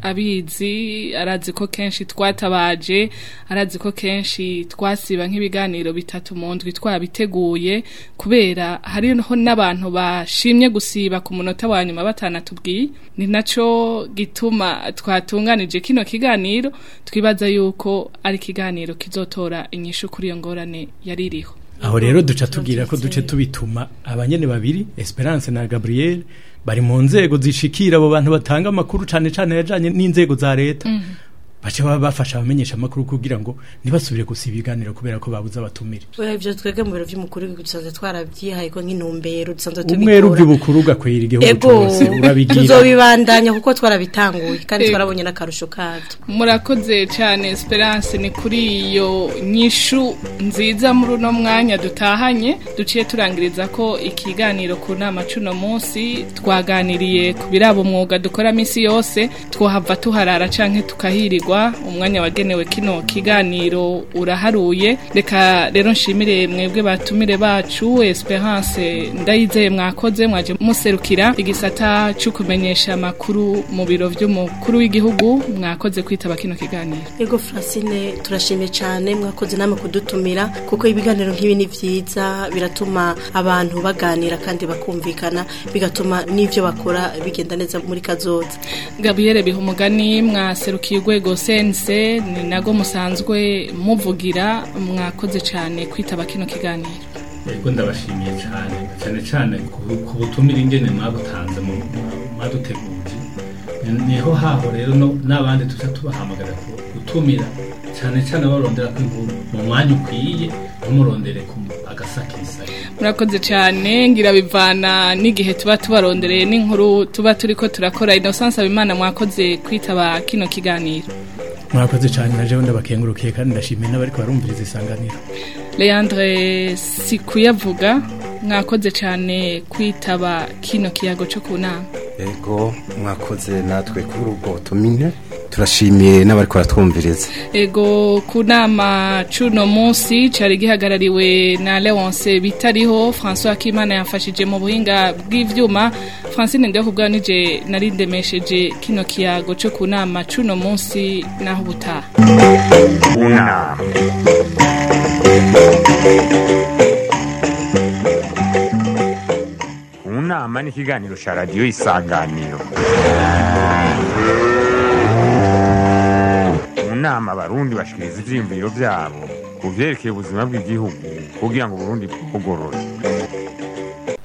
abizi arazi ko kenshi twatabaje arazi ko kenshi twasiba nk'ibiganiro bitatu mu ndwi twabiteguye kubera hariho n'abantu bashimye gusiba ku munota wa nyuma batanatubwiye ni naco gituma twatunganije kino kiganiro twibaza yuko ari ikiganiro kizotora inyishu kuri iyo ngorane yari iriho aho rero duca tubwira ko duce tubituma abanyene babiri Esperance na Gabriel bari mu nzego zishikira abo bantu batanga amakuru cane cane yajanye n'inzego za leta bace baba bafasha abamenyesha amakuru kugira ngo ntibasubire gusiba ibiganiro kubera ko babuze abatumire Oya ivyo twebwe mu biro vy'umukuru w'igihugu dusanzwe twarabyihaye ko nk'intumbero dusanzwe umwe ruvy'ubukuru ugakwira igihugu ego cose urabigira tuzobibandanya kuko twarabitanguye kandi Ego. twarabonye n'akarusho kabyo murakoze cyane esperance ni kuri iyo nyishu nziza muri uno mwanya dutahanye duciye turangiriza ko ikiganiro ku nama cuno munsi twaganiriye ku biraba umwuga dukora minsi yose twohava tuharara canke tukahirirwa umwanya wagenewe kino kiganiro uraharuye reka rero nshimire mwebwe batumire bacu esperance ndayizeye mwakoze mwaje muserukira igisata cyo kumenyesha amakuru mu biro vy'umukuru w'igihugu mwakoze kwitaba kino kiganiro Ego Francine turashimye cyane mwakoze namwe kudutumira kuko ibiganiro nk'ibi ni vyiza biratuma abantu baganira kandi bakumvikana bigatuma n'ivyo bakora bigenda neza muri kazoza Gabriel Bihumugani mwaserukiye urwego sense ni nago musanzwe muvugira mwakoze cyane kwitaba kino kiganiro yego ndabashimiye cyane cyane cyane ku- ku butumire ingene mwabutanze mu mu- mwaduteguje Ni- niho haho rero no- n'abandi tuca tubahamagara ku- gutumira cyane cyane barondera ko inkuru mu mwanya ukwiye ntumurondere ku agasakisa murakoze cyane ngira bivana n'igihe tuba tubarondereye n'inkuru tuba turiko turakora Innocence Abimana mwakoze kwitaba kino kiganiro mwakoze cyane na jewe ndabakengurukiye kandi ndashimiye n'abariko barumviriza isanganiro Leandre Sikuyavuga mwakoze cyane kwitaba kino kiyago cyo ku nama ego mwakoze natwe kuri ubwo butumine turashimiye n'abari kuratwumviriza Ego ku nama cuno munsi cari gihagarariwe na Leonce bitariho François Kimana yafashije mu buhinga bw'ivyuma Francine ndiho kubwanije nari ndemesheje kino kiyago cyo ku nama cuno munsi naho butaha Una. Unama ni ikiganiro cya radiyo isanganiro mu nama abarundi bashikiriza ivyiyumviro vyabo ku vyerekeye ubuzima bw'igihugu kugira ngo uburundi bugorore